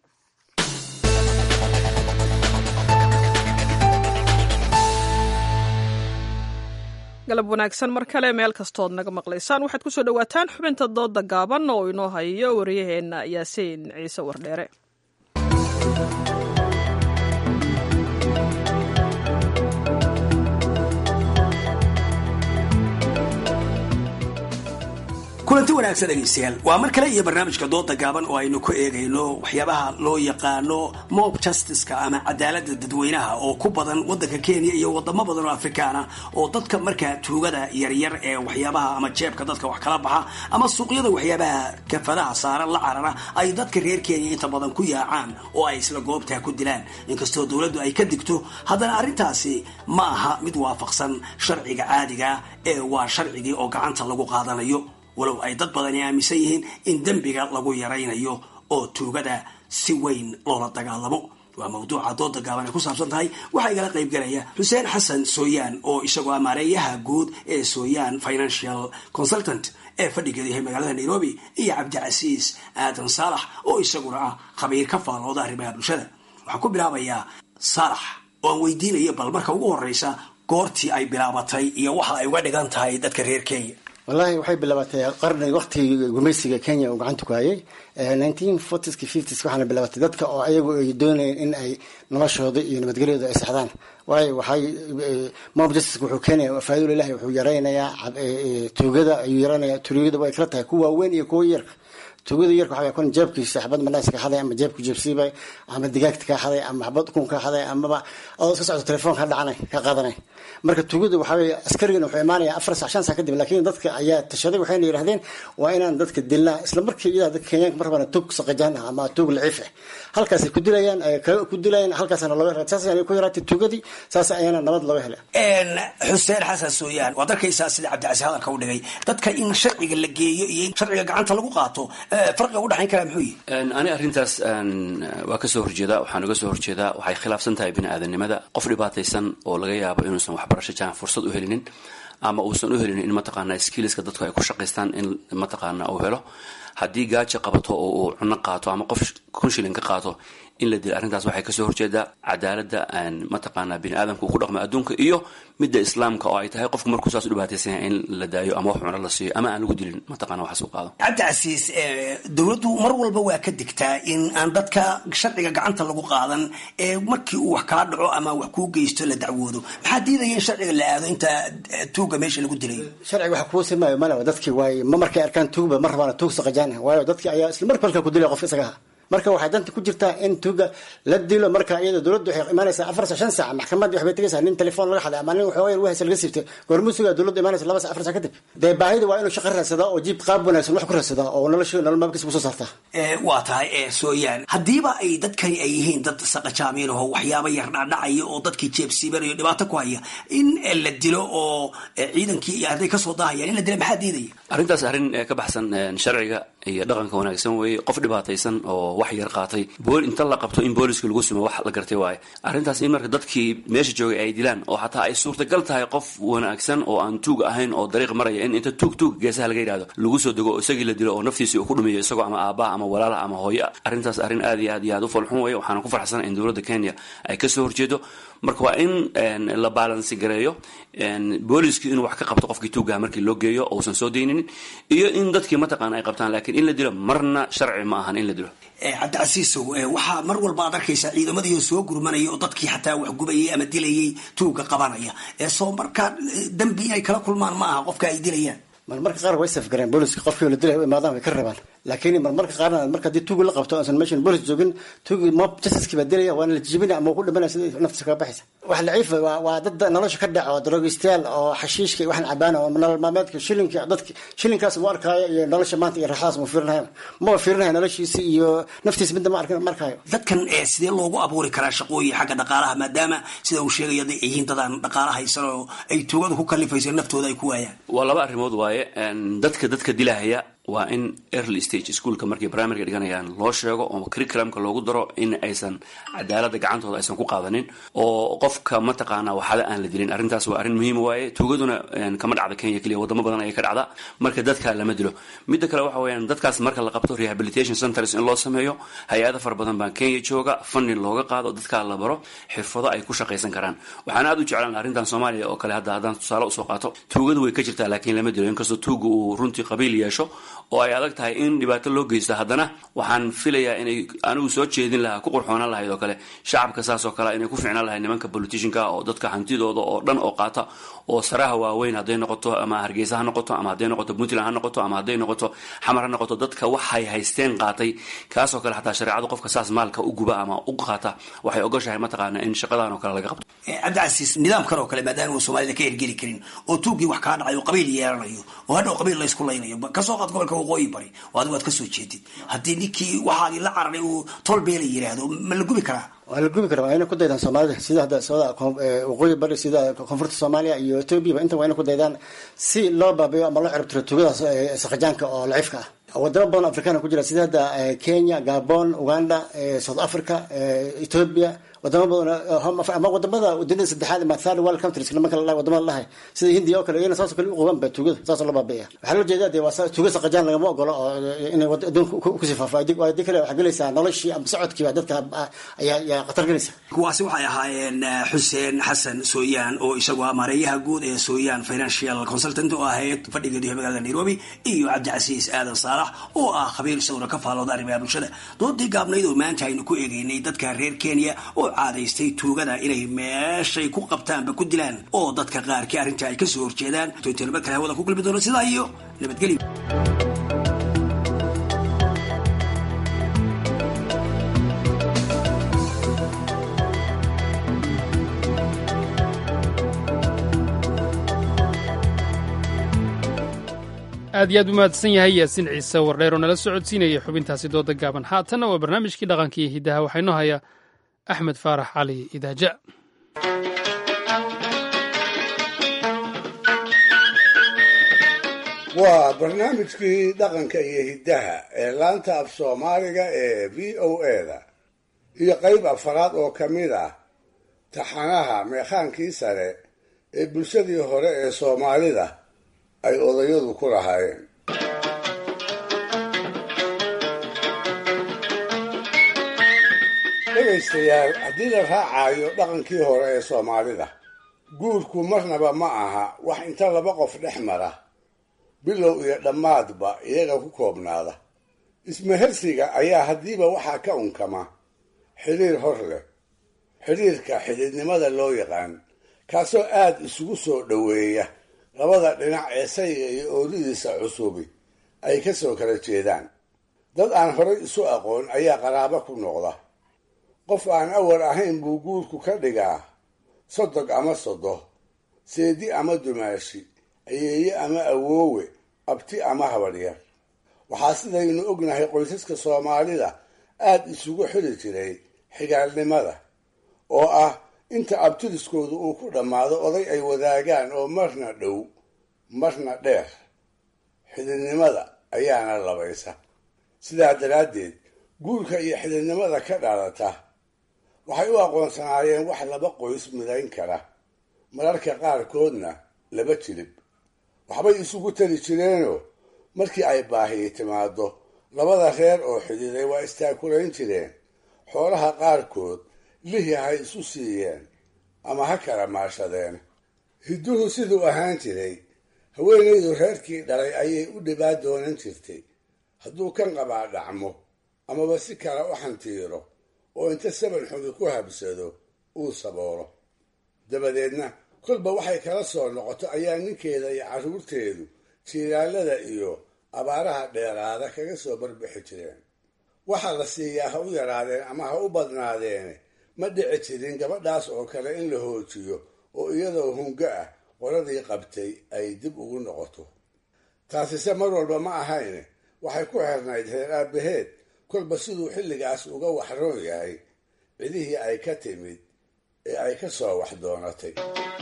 galab wanaagsan mar kale meel kastood naga maqlaysaan waxaad ku soo dhowaataan xubinta dooda gaaban oo inoo hayo wariyaheenna yaasiin ciise wardheere kulanti wanaagsan dhegaystayaal waa mar kale iyo barnaamijka dooda gaaban oo aynu ku eegayno waxyaabaha loo yaqaano mob justiceka ama cadaalada dadweynaha oo ku badan wadanka kenya iyo wadamo badan oo afrikaana oo dadka markaa tuugada yaryar ee waxyaabaha ama jeebka dadka wax kala baxa ama suuqyada waxyaabaha kafadaha saaran la carara ay dadka reer kenya inta badan ku yaacaan oo ay isla goobtaa ku dilaan inkastoo dowladdu ay ka digto haddana arrintaasi ma aha mid waafaqsan sharciga caadiga ee waa sharcigii oo gacanta lagu qaadanayo walow ay dad badani aaminsan yihiin in dembiga lagu yaraynayo oo tuugada si weyn loola dagaalamo waa mawduuca dooda gaaban ay ku saabsan tahay waxaa igala qaybgalaya xuseen xasan sooyaan oo isagoo amaareeyaha guud ee sooyaan financial consultant ee fadhigeedu yahay magaalada nairobi iyo cabdicasiis aadan saalax oo isaguna ah khabiir ka faalooda arrimaha bulshada waxaan ku bilaabayaa saalax oo aan weydiinayo bal marka ugu horeysa goortii ay bilaabatay iyo waxa ay uga dhigan tahay dadka reer kenya wallahi waxay bilaabatay qarni waqtigii gumaysiga kenya uu gacanta ku hayay nineteen fortieska fifties waxaana bilaabatay dadka oo ayagu ay doonayeen in ay noloshooda iyo nabadgelyooda ay saxdaan waayo waxay mob justice wuxuu keenaya faa'iido ilahi wuxuu yaraynayaa tuugada ayuu yaraynayaa tuugada way kala tahay kuwa waaweyn iyo kuwa yarka tuugada yarka waxaa kun jeebkiisa xabad manaas ka xaday ama jeebku jeebsiibay ama digaagta ka xaday ama xabad ukun ka xaday amaba oo iska socdo telefoon ka dhacanay ka qaadanay marka tuugada waxaa weeye askarigana wuxuu imaanaya afar sac shan sac kadib laakiin dadka ayaa tashaday waxayna yidhahdeen waa inaan dadka dilnaa isla markii iyadaa dadka kenyaanka mar rabana tuug saqajaan ah ama tuug laciif ah halkaasay ku dilayaan ku dilayaan halkaasana looga hela saas ayana ku yaraatay tuugadii saas ayaana nabad looga helay xuseen xasan sooyaan waad arkaysaa sida cabdicasiis hadalka u dhigay dadka in sharciga la geeyo iyo in sharciga gacanta lagu qaato farqiga udhexayn karaa muxuu yihi ani arrintaas waa kasoo horjeedaa waxaan uga soo horjeedaa waxay khilaafsan tahay bini aadanimada qof dhibaataysan oo laga yaabo inuusan waxbarasho jaan fursad u helinin ama uusan u helinin in mataqaana skiliska dadku ay ku shaqaystaan in mataqaana uu helo haddii gaaji qabato oo uu cuno qaato ama qof kun shilin ka qaato in la dilo arrintaas waxay kasoo horjeedaa cadaaladda mataqaana bini aadamka uu ku dhaqmo adduunka iyo midda islaamka oo ay tahay qofku markuu saas u dhibaataysan yahay in la daayo ama wax cuno la siiyo ama aan lagu dilin mataqana waxaas u qaado cabdicasiis dowladdu mar walba waa ka digtaa in aan dadka sharciga gacanta lagu qaadan ee markii uu wax kaa dhaco ama wax kuu geysto la dacwoodo maxaa diidaya in sharciga la aado inta tuuga meesha lagu dilay sharciga waxa kuu simaayo malawa dadkii waaye ma markay arkaan tuugba ma rabaan tuug saqajaan waayo dadkii ayaa isla marka halka ku dilaya qof isagaha marka waxay danta ku jirtaa in tuuga la dilo marka iyada dowladdu waxay imaanaysaa afar sac shan sac maxkamadii waxbay tegaysaa nin telefoon laga xaday ama nin waxooga yar wahaysa laga siibtay goormuu sugaa dowladdu imaanaysa laba sac afar sac kadib dee baahida waa inuu shaqo raadsadaa oo jiib qaab wanaagsan wax ku raadsadaa oo nolosha nolol maalkiisa kusoo saartaa waa tahay sooyaan haddiiba ay dadkani ay yihiin dad saqajaamiin oo waxyaaba yar dhacdhacaya oo dadkii jeebsiibanayo dhibaato ku haya in la dilo oo ciidankii iyo hadday kasoo daahayaan in la dila maxaa diidaya arrintaas arrin ka baxsan sharciga iyo dhaqanka wanaagsan weeye qof dhibaataysan oo wax yar qaatay bool inta la qabto in booliska lagu sumo wax la gartay waaye arrintaas in marka dadkii meesha joogay ay dilaan oo xataa ay suurtagal tahay qof wanaagsan oo aan tuug ahayn oo dariiq maraya in inta tuug tuug geesaha laga yidhahdo lagu soo dego oo isagii la dilo oo naftiisi uu ku dhumiyo isagoo ama aabbaha ama walaalaha ama hooyo ah arrintaas arrin aad iyo aad iyo aad u falxun weeye waxaana ku farxsana in dowladda kenya ay kasoo horjeedo marka waa in la baalansi gareeyo booliski inuu wax ka qabto qofkii tuugaha markii loo geeyo ousan soo dayninin iyo in dadkii mataqaana ay qabtaan laakiin in la dilo marna sharci ma ahan in la dilo cabdicasiisow waxaa mar walba ad arkaysaa ciidamadii soo gurmanaya oo dadkii xataa wax gubayay ama dilayay tuuga qabanaya soo markaa dambi inay kala kulmaan ma aha qofka ay dilayaan marmarka qaar way safgareen booliska qofkii la dilay u imaadaan way ka rabaan laakiin marmarka qaarna marka haddii tuugi la qabto aansan meeshan boolis joogin tuugi mob justice baa dilaya waana la jijibina ama ku dhimanaya sida naftiisa kaga baxaysa wax laciifa waa waa dad nolosha ka dhaco daroogistayaal oo xashiishka waxaan cabaan oo nolol maalmeedka shilinka dadki shilinkaas mu arkaayo iyo nolosha maanta iyo raaxadaas mu fiirinayo ma fiirinayo noloshiisa iyo naftiisa midda ma arkaayo dadkan sidee loogu abuuri karaa shaqooyin xagga dhaqaalaha maadaama sida uu sheegayo hadday yihiin dadaan dhaqaala haysan oo ay tuugada ku kalifayso naftooda ay ku waayaan waa laba arrimood waaye dadka dadka dilahaya waa in early stage schoolka markay primaryga dhiganayaan loo sheego oo curriculumka loogu daro in aysan cadaaladda gacantooda aysan ku qaadanin oo qofka mataqaana waxada aan la dilin arrintaas waa arrin muhiima waaye tuugaduna kama dhacda kenya keliya wadamo badan ayay ka dhacda marka dadka lama dilo midda kale waxa weeyaan dadkaas marka la qabto rehabilitation centers in loo sameeyo hay-ada fara badan baa kenya jooga funding looga qaado dadkaa la baro xirfado ay ku shaqaysan karaan waxaan aad u jeclaan arrintan soomaaliya oo kale hadda haddaan tusaale usoo qaato tuugadu way ka jirtaa laakiin lama dilo inkastoo tuuga uu runtii qabiil yeesho oo ay adag tahay in dhibaato loo geysto haddana waxaan filayaa inay anigu soo jeedin lahaa ku qurxoonaan lahayd oo kale shacabka saas oo kale inay ku ficnaan lahayd nimanka politicianka oo dadka hantidooda oo dhan oo qaata oo saraha waaweyn hadday noqoto ama hargeysa ha noqoto ama hadday noqoto puntland ha noqoto ama hadday noqoto xamar ha noqoto dadka waxay haysteen qaatay kaasoo kale xataa shareecadu qofka saas maalka u guba ama u qaata waxay ogoshahay mataqaana in shaqadan oo kale laga qabto cabdicasiis nidaamkan oo kale maadaama uu soomaalida ka hergeli karin oo tuugii wax kaa dhacay oo qabiil yeelanayo oo hadhow qabiil laysku laynayo kasoo qaad gobolka waqooyi bari oo adigu aad kasoo jeedid haddii ninkii waxaadii la cararay uu tolbeela yiraahdo ma la gubi karaa waa la gubi karaa waa inay ku daydaan soomaalida sida hadda sooda waqooyi bari sida koonfurta soomaaliya iyo etoobiya inta waa inay ku daydaan si loo baabiyo ama loo ciribtiro tuugadaas saqajaanka oo laciifka ah wadamo badan africana ku jira sida hadda kenya gabon uganda south africa ethiopia wadamo badan ama wadamada dunida saddexaad ama third world countries nimanka la wadamada lahay sida hindiya oo kale iyana saasoo kale u qabaan ba tuugada saasoo la baabiya waxaa loo jeedaa dee waa tuuga saqajaan lagama ogolo oo inay adduunka kusii faafo adii kale waxaa gelaysaa noloshii ama socodkiiba dadka ayaa khatar gelaysa kuwaasi waxay ahaayeen xuseen xasan sooyaan oo isagu ah maareeyaha guud ee sooyaan financial consultant oo ahayd fadhigeedu yahay magaalada nairobi iyo cabdicasiis aadan saalax oo ah khabiir isaguna ka faalooda arrimaha bulshada doodii gaabnayd oo maanta aynu ku eegeynay dadka reer kenya oo caadaystay tuugada inay meeshay ku qabtaanba ku dilaan oo dadka qaarkii arrinta ay kasoo horjeedaan tointa nabad kale hawada ku kulmi doono sidaa iyo nabadgelyo aad iyo aad u mahadsan yahay yaasiin ciise wardheer oo nala socodsiinayay xubintaasi dooda gaaban haatanna waa barnaamijkii dhaqanka iyo hiddaha waxaynoo hayaa axmed faarax cali idaaja waa barnaamijkii dhaqanka iyo hiddaha ee laanta af soomaaliga ee v o eda iyo qayb afaraad oo ka mid ah taxanaha meekhaankii sare ee bulshadii hore ee soomaalida ay odayadu ku lahaayeen dhegaystayaal haddii la raacayo dhaqankii hore ee soomaalida guurku marnaba ma aha wax inta laba qof dhex mara bilow iyo dhammaadba iyaga ku koobnaada ismahersiga ayaa haddiiba waxaa ka unkama xidhiir hor leh xidhiirka xidhiidnimada loo yaqaan kaasoo aad isugu soo dhoweeya labada dhinac ee sayga iyo oolidiisa cusubi ay ka soo kala jeedaan dad aan horay isu aqoon ayaa qaraabo ku noqda qof aan awar ahayn buu guurku ka dhigaa sodog ama sodo seedi ama dumaashi ayeeye ama awoowe abti ama habaryar waxaa sidaynu ognahay qoysaska soomaalida aad isugu xili jiray xigaalnimada oo ah inta abtiriskoodu uu ku dhammaado oday ay wadaagaan oo marna dhow marna dheer xididnimada ayaana labaysa sidaa daraaddeed guurka iyo xididnimada ka dhalata waxay u aqoonsanaayeen wax laba qoys midayn kara mararka qaarkoodna laba jilib waxbay isugu tali jireenoo markii ay baahiyi timaado labada reer oo xididay waa istaakulayn jireen xoolaha qaarkood lihi ha isu siiyeen ama ha kala maashadeen hidduhu siduu ahaan jiray haweenaydu reerkii dhalay ayay u dhibaa doonan jirtay hadduu kan qabaa dhacmo amaba si kale u xantiiro oo inta saban xumi ku habsado uu saboolo dabadeedna kolba waxay kala soo noqoto ayaa ninkeeda iyo carruurteedu jiiraalada iyo abaaraha dheeraada kaga soo barbixi jireen waxa la siiyaa ha u yaraadeen ama ha u badnaadeene ma dhici jirin gabadhaas oo kale in la hoojiyo oo iyadoo hungo ah qoladii qabtay ay dib ugu noqoto taasise mar walba ma ahayne waxay ku xirnayd reer aabbaheed kolba siduu xilligaas uga waxroon yahay cidihii ay ka timid ee ay ka soo wax doonatay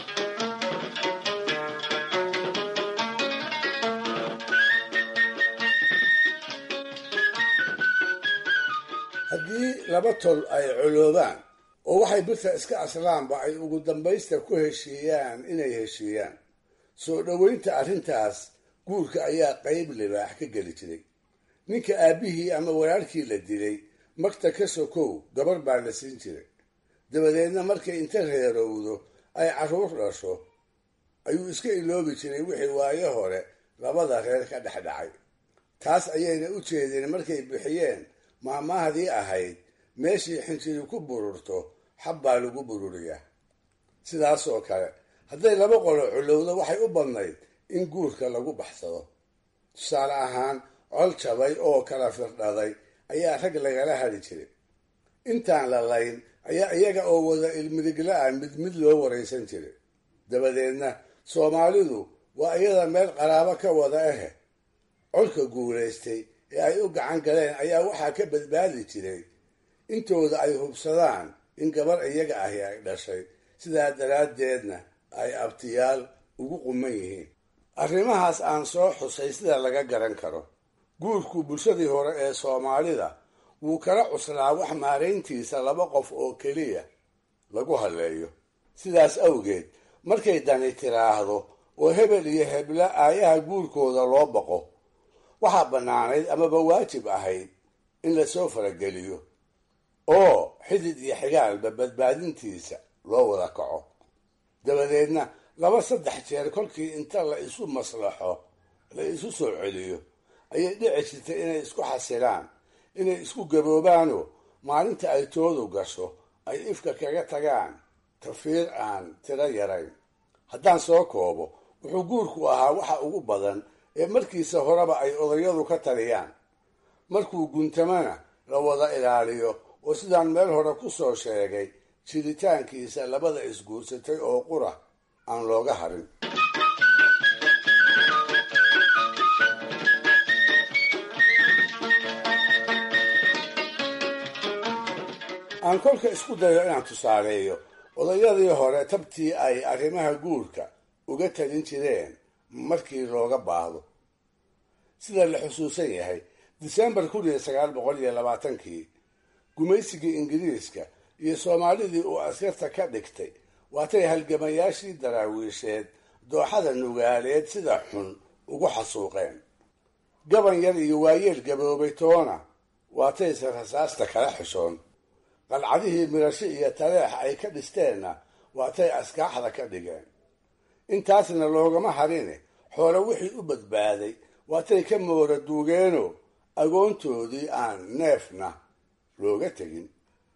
haddii laba tol ay coloobaan oo waxay birta iska aslaanba ay ugu dambaysta ku heshiiyaan inay heshiiyaan soo dhoweynta arrintaas guurka ayaa qayb libaax ka geli jiray ninka aabbihii ama walaalkii la dilay magta ka sokow gabar baa la siin jiray dabadeedna markay inta reerowdo ay carruur dhasho ayuu iska iloobi jiray wixii waayo hore labada reer ka dhex dhacay taas ayayna u jeedeen markay bixiyeen maamahdii ahayd meeshii xinjiri ku bururto xab baa lagu bururiyaa sidaasoo kale hadday laba qolo culowdo waxay u badnayd in guurka lagu baxsado tusaale ahaan col jabay oo kala firdhaday ayaa rag lagala hadhi jiray intaan la layn ayaa iyaga oo wada ilmidigla-a mid mid loo waraysan jiray dabadeedna soomaalidu waa iyada meel qaraabo ka wada ahe colka guulaystay ee ay u gacan galeen ayaa waxaa ka badbaadi jiray intooda ay hubsadaan in gabar iyaga ahi ay dhashay sidaa daraaddeedna ay abtiyaal ugu quman yihiin arrimahaas aan soo xusay sida laga garan karo guurku bulshadii hore ee soomaalida wuu kala cuslaa wax maarayntiisa laba qof oo keliya lagu halleeyo sidaas awgeed markay dani tiraahdo oo hebel iyo hebla aayaha guurkooda loo baqo waxaa bannaanayd amaba waajib ahayd in lasoo farageliyo oo xidid iyo xigaalba badbaadintiisa loo wada kaco dabadeedna laba saddex jeer kolkii inta la isu maslaxo la isu soo celiyo ayay dhici jirtay inay isku xasilaan inay isku gaboobaanoo maalinta ay toodu gasho ay ifka kaga tagaan tafiir aan tiro yarayn haddaan soo koobo wuxuu guurku ahaa waxa ugu badan ee markiisa horeba ay odayadu ka taliyaan markuu guntamana la wada ilaaliyo oo sidaan meel hore ku soo sheegay jiritaankiisa labada isguursatay oo qura aan looga harin aan kolka isku dayo inaan tusaaleeyo odayadii hore tabtii ay arrimaha guurka uga talin jireen markii looga baahdo sida la xusuusan yahay disembar kun iyo sagaal boqol iyo labaatankii gumaysigii ingiriiska iyo soomaalidii uu askarta ka dhigtay waatay halgamayaashii daraawiisheed dooxada nugaaleed sida xun ugu xasuuqeen gaban yar iyo waayeel gaboobay toona waatayse rasaasta kala xishoon qalcadihii mirasho iyo taleex ay ka dhisteenna waatay askaaxda ka dhigeen intaasna loogama harine xoole wixii u badbaaday waatay ka moora duugeenoo agoontoodii aan neefna looga tegin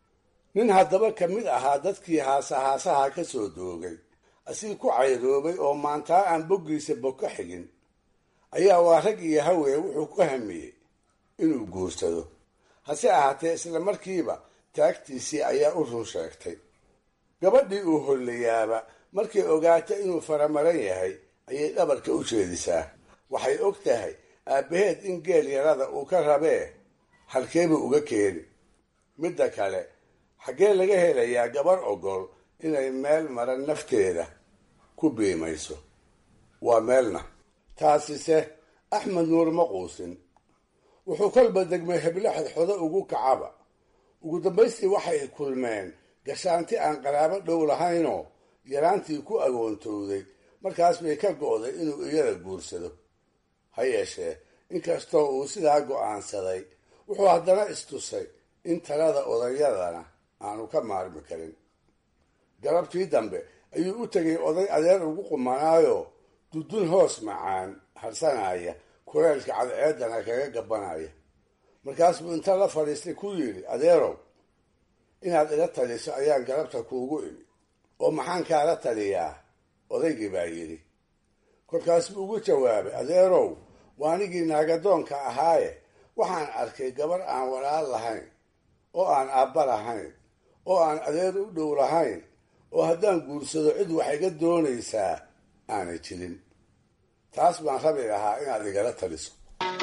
nin haddaba ka mid ahaa dadkii haasahaasaha ka soo doogay asii ku cayroobay oo maantaa aan boggiisa bogka xigin ayaa waa rag iyo hawee wuxuu ku hamiyey inuu guursado hase ahaatee isla markiiba taagtiisii ayaa u run sheegtay gabadhii uu hollayaaba markay ogaata inuu faramaran yahay ayay dhabarka u jeedisaa waxay og tahay aabbaheed in geel yarada uu ka rabee halkeebuu uga keeni midda kale xaggee laga helayaa gabar ogol inay meel maran nafteeda ku biimayso waa meelna taasise axmed nuur ma quusin wuxuu kolba degmay heblo xodxodo ugu kacaba ugu dambaystii waxay kulmeen gashaanti aan qaraabo dhow lahaynoo yaraantii ku agoontowday markaas bay ka go'day inuu iyada guursado ha yeeshee inkastoo uu sidaa go'aansaday wuxuu haddana istusay in talada odayadana aanu ka maarmi karin galabtii dambe ayuu u tegay oday adeer ugu qumanaayo dudun hoos macaan harsanaya kuleelka cadceedana kaga gabanaya markaas buu inta la fadhiistay ku yidhi adeerow inaad ila taliso ayaan galabta kuugu imi oo maxaan kaala taliyaa odaygii baa yidhi kolkaas buu ugu jawaabay adeerow waa anigii naagadoonka ahaaye waxaan arkay gabar aan walaal lahayn oo aan aabba lahayn oo aan adeer u dhow lahayn oo haddaan guursado cid wax iga doonaysaa aanay jirin taas baan rabi lahaa inaad igala taliso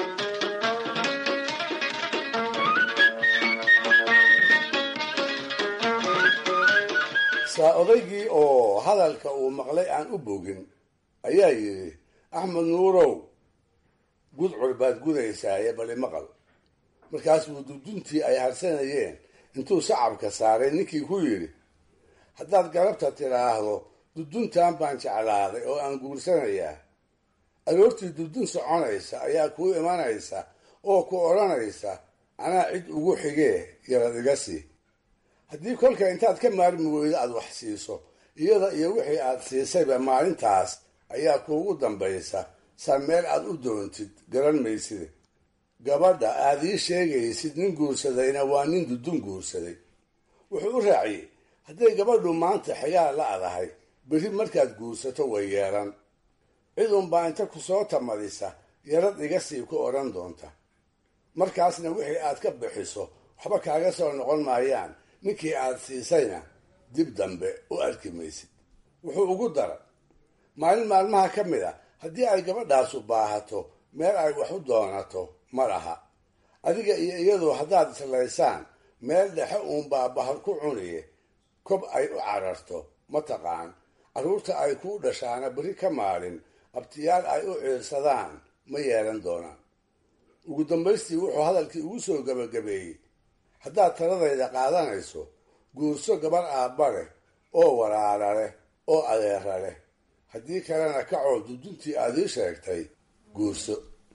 saa odaygii oo hadalka uu maqlay aan u bogin ayaa yidhi axmed nuurow gudcur baad gudaysaaye bali maqal markaas buu duduntii ay harsanayeen intuu sacabka saaray ninkii ku yidhi haddaad galabta tidhaahdo duduntan baan jeclaaday oo aan guursanayaa aroortii dudun soconaysa ayaa kuu imanaysa oo ku odhanaysa anaa cid ugu xigee yarad iga sii haddii kolka intaad ka maarmi weydo aada wax siiso iyada iyo wixii aad siisayba maalintaas ayaa kuugu dambaysa saa meel aad u doontid garan mayside gabadha aad ii sheegaysid nin guursadayna waa nin dudun guursaday wuxuu u raaciyey hadday gabadhu maanta xigaa la-dahay berri markaad guursato way yeelan cid unbaa inta ku soo tamadisa yarad iga sii ku odhan doonta markaasna wixii aad ka bixiso waxba kaaga soo noqon maayaan ninkii aad siisayna dib dambe u arki maysid wuxuu ugu daray maalin maalmaha ka mid a haddii ay gabadhaasu baahato meel ay wax u doonato ma laha adiga iyo iyadu haddaad islaysaan meel dhexe uunbaa bahal ku cuniye kob ay u cararto mataqaan carruurta ay kuu dhashaana berri ka maalin abtiyaal ay u ciirsadaan ma yeelan doonaan ugu dambaystii wuxuu hadalkii ugu soo gebagabeeyey haddaad taladayda qaadanayso guurso gabar aabba leh oo walaala leh oo adeera leh haddii kalena kacoo duduntii aad ii sheegtay guurso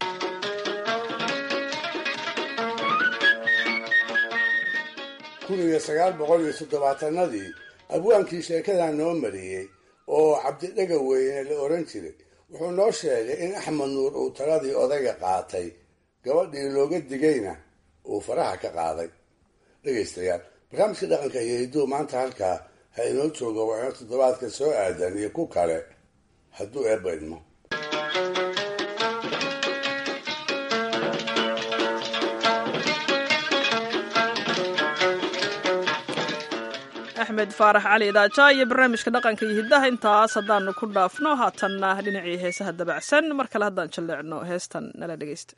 kun iyo sagaal boqol iyo toddobaatanadii abwaankii sheekadaa noo mariyey oo cabdidhaga weyne la oran jiray wuxuu noo sheegay in axmed nuur uu taladii odayga qaatay gabadhii looga digayna uu faraha ka qaaday dhegaystayaal barnaamijka dhaqanka iyo hidduu maanta halkaa ha inoo joogo waa ino toddobaadka soo aadan iyo ku kale hadduu eebba idmo axmed faarax cali idaaja iyo barnaamijka dhaqanka iyo hiddaha intaas haddaanu ku dhaafno haatanna dhinacii heesaha dabacsan mar kale haddaan jalleecno heestan nala dhegeysta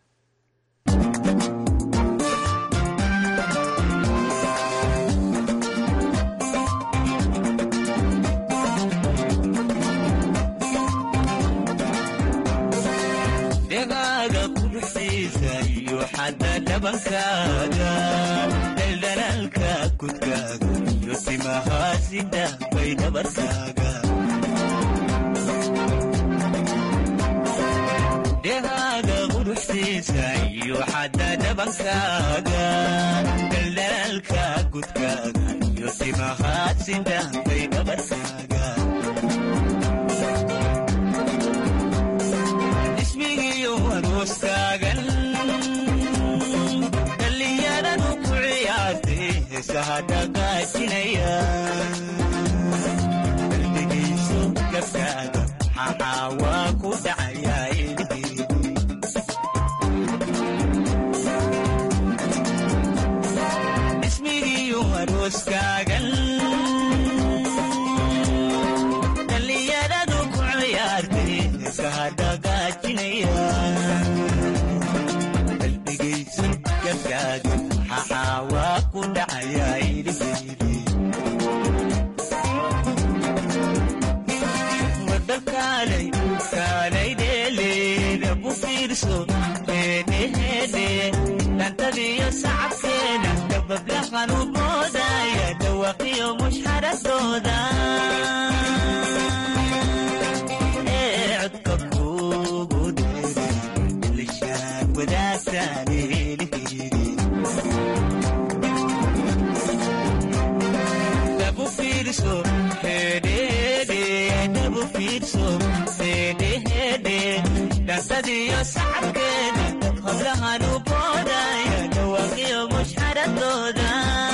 dhegaaga quruxsiisa iyo xadda dhabankaaga dhaldhalaalka kudkaaga iyo timahaasida bay dhabarkaaga dhegaaga quruxsiisa iyo xadda dhabankaaga dhaldhalaalka kudkaaga iyo timahaasida bay dhabarkaaga ismigiyo arooskaagan dhallinyaradu ku ciyaartay heesaha dhaqaajinaya qalbigayso gabkaaga maxaa waa ku dhacayaa ilhiidi ismigiyo arooskaagan dhallinyaradu ku ciyaartay heesaha dhaqaajinaya qalbigayso gabkaaga maxaa waa ku dhacayaa ilhiidi wadakaalay kaalay dheeleeda ku fiirso heedheheedhe dhantadiyo sacabkeeda dabablahan u boodaya dhawaqiyo mushxaradooda ee codka kugu dheere lishaan wadaagtaan eelheedi dabu fiirso heedheheedhe dabu fiirso heedheheedhe dhantadiyo sacabkeeda hablahan u boodaya dhawaqiyo mushxaradooda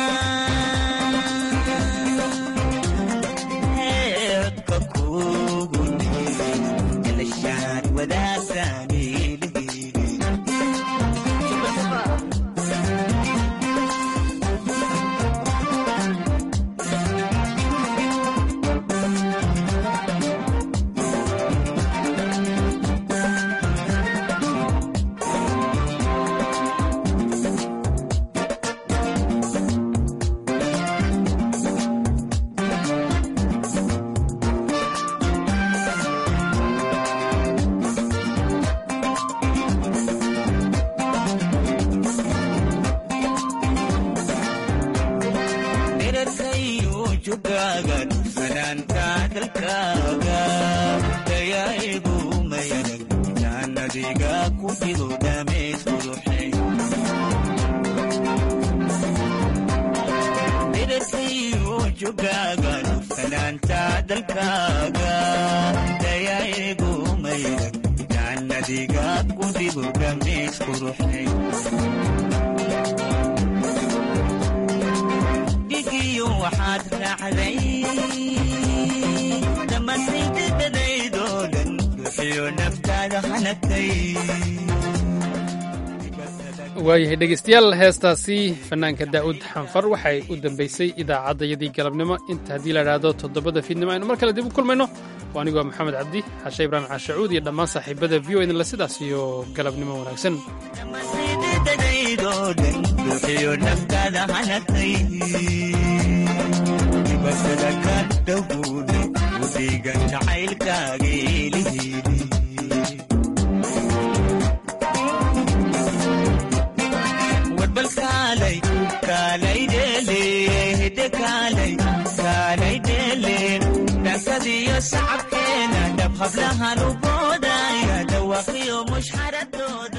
Ee, codka kugu dheere lishaan wadaagtaan eelheedi dherarkayu jugaaga dhufanaanta dalkaaga dayaa'igu mayarag jaannadiga ku fido dhameys quruxay dherarkayu jugaaga dhufanaanta dalkaaga dayaa'igu mayarag jaannadiga ku fido dhameys quruxay dhigiyo waxaad raacday dhammaantaydadadaydoo dhan ruuxiyo naftaada hanagtay waayahay dhegeystayaal heestaasi fanaanka daa'uud xanfar waxay u dambaysay idaacaddayadii galabnimo inta haddii la idhaahdo toddobada fiidnimo aynu mar kale dib u kulmayno waa anigoo maxamed cabdi xashe ibraahim caashacuud iyo dhammaan saaxiibada v o idinla sidaas iyo galabnimo wanaagsan dadaydoo dhan ruuxiyo naftaada hanagtay dibasada ka dhowguuda udiga jacaylkaaga elihiidi warbal kaalay kaalay dheele hede kaalay kaalay dheele dakadiyo sacabkeena dhab hablahan u boodaya dhawaqiyo mushxaradooda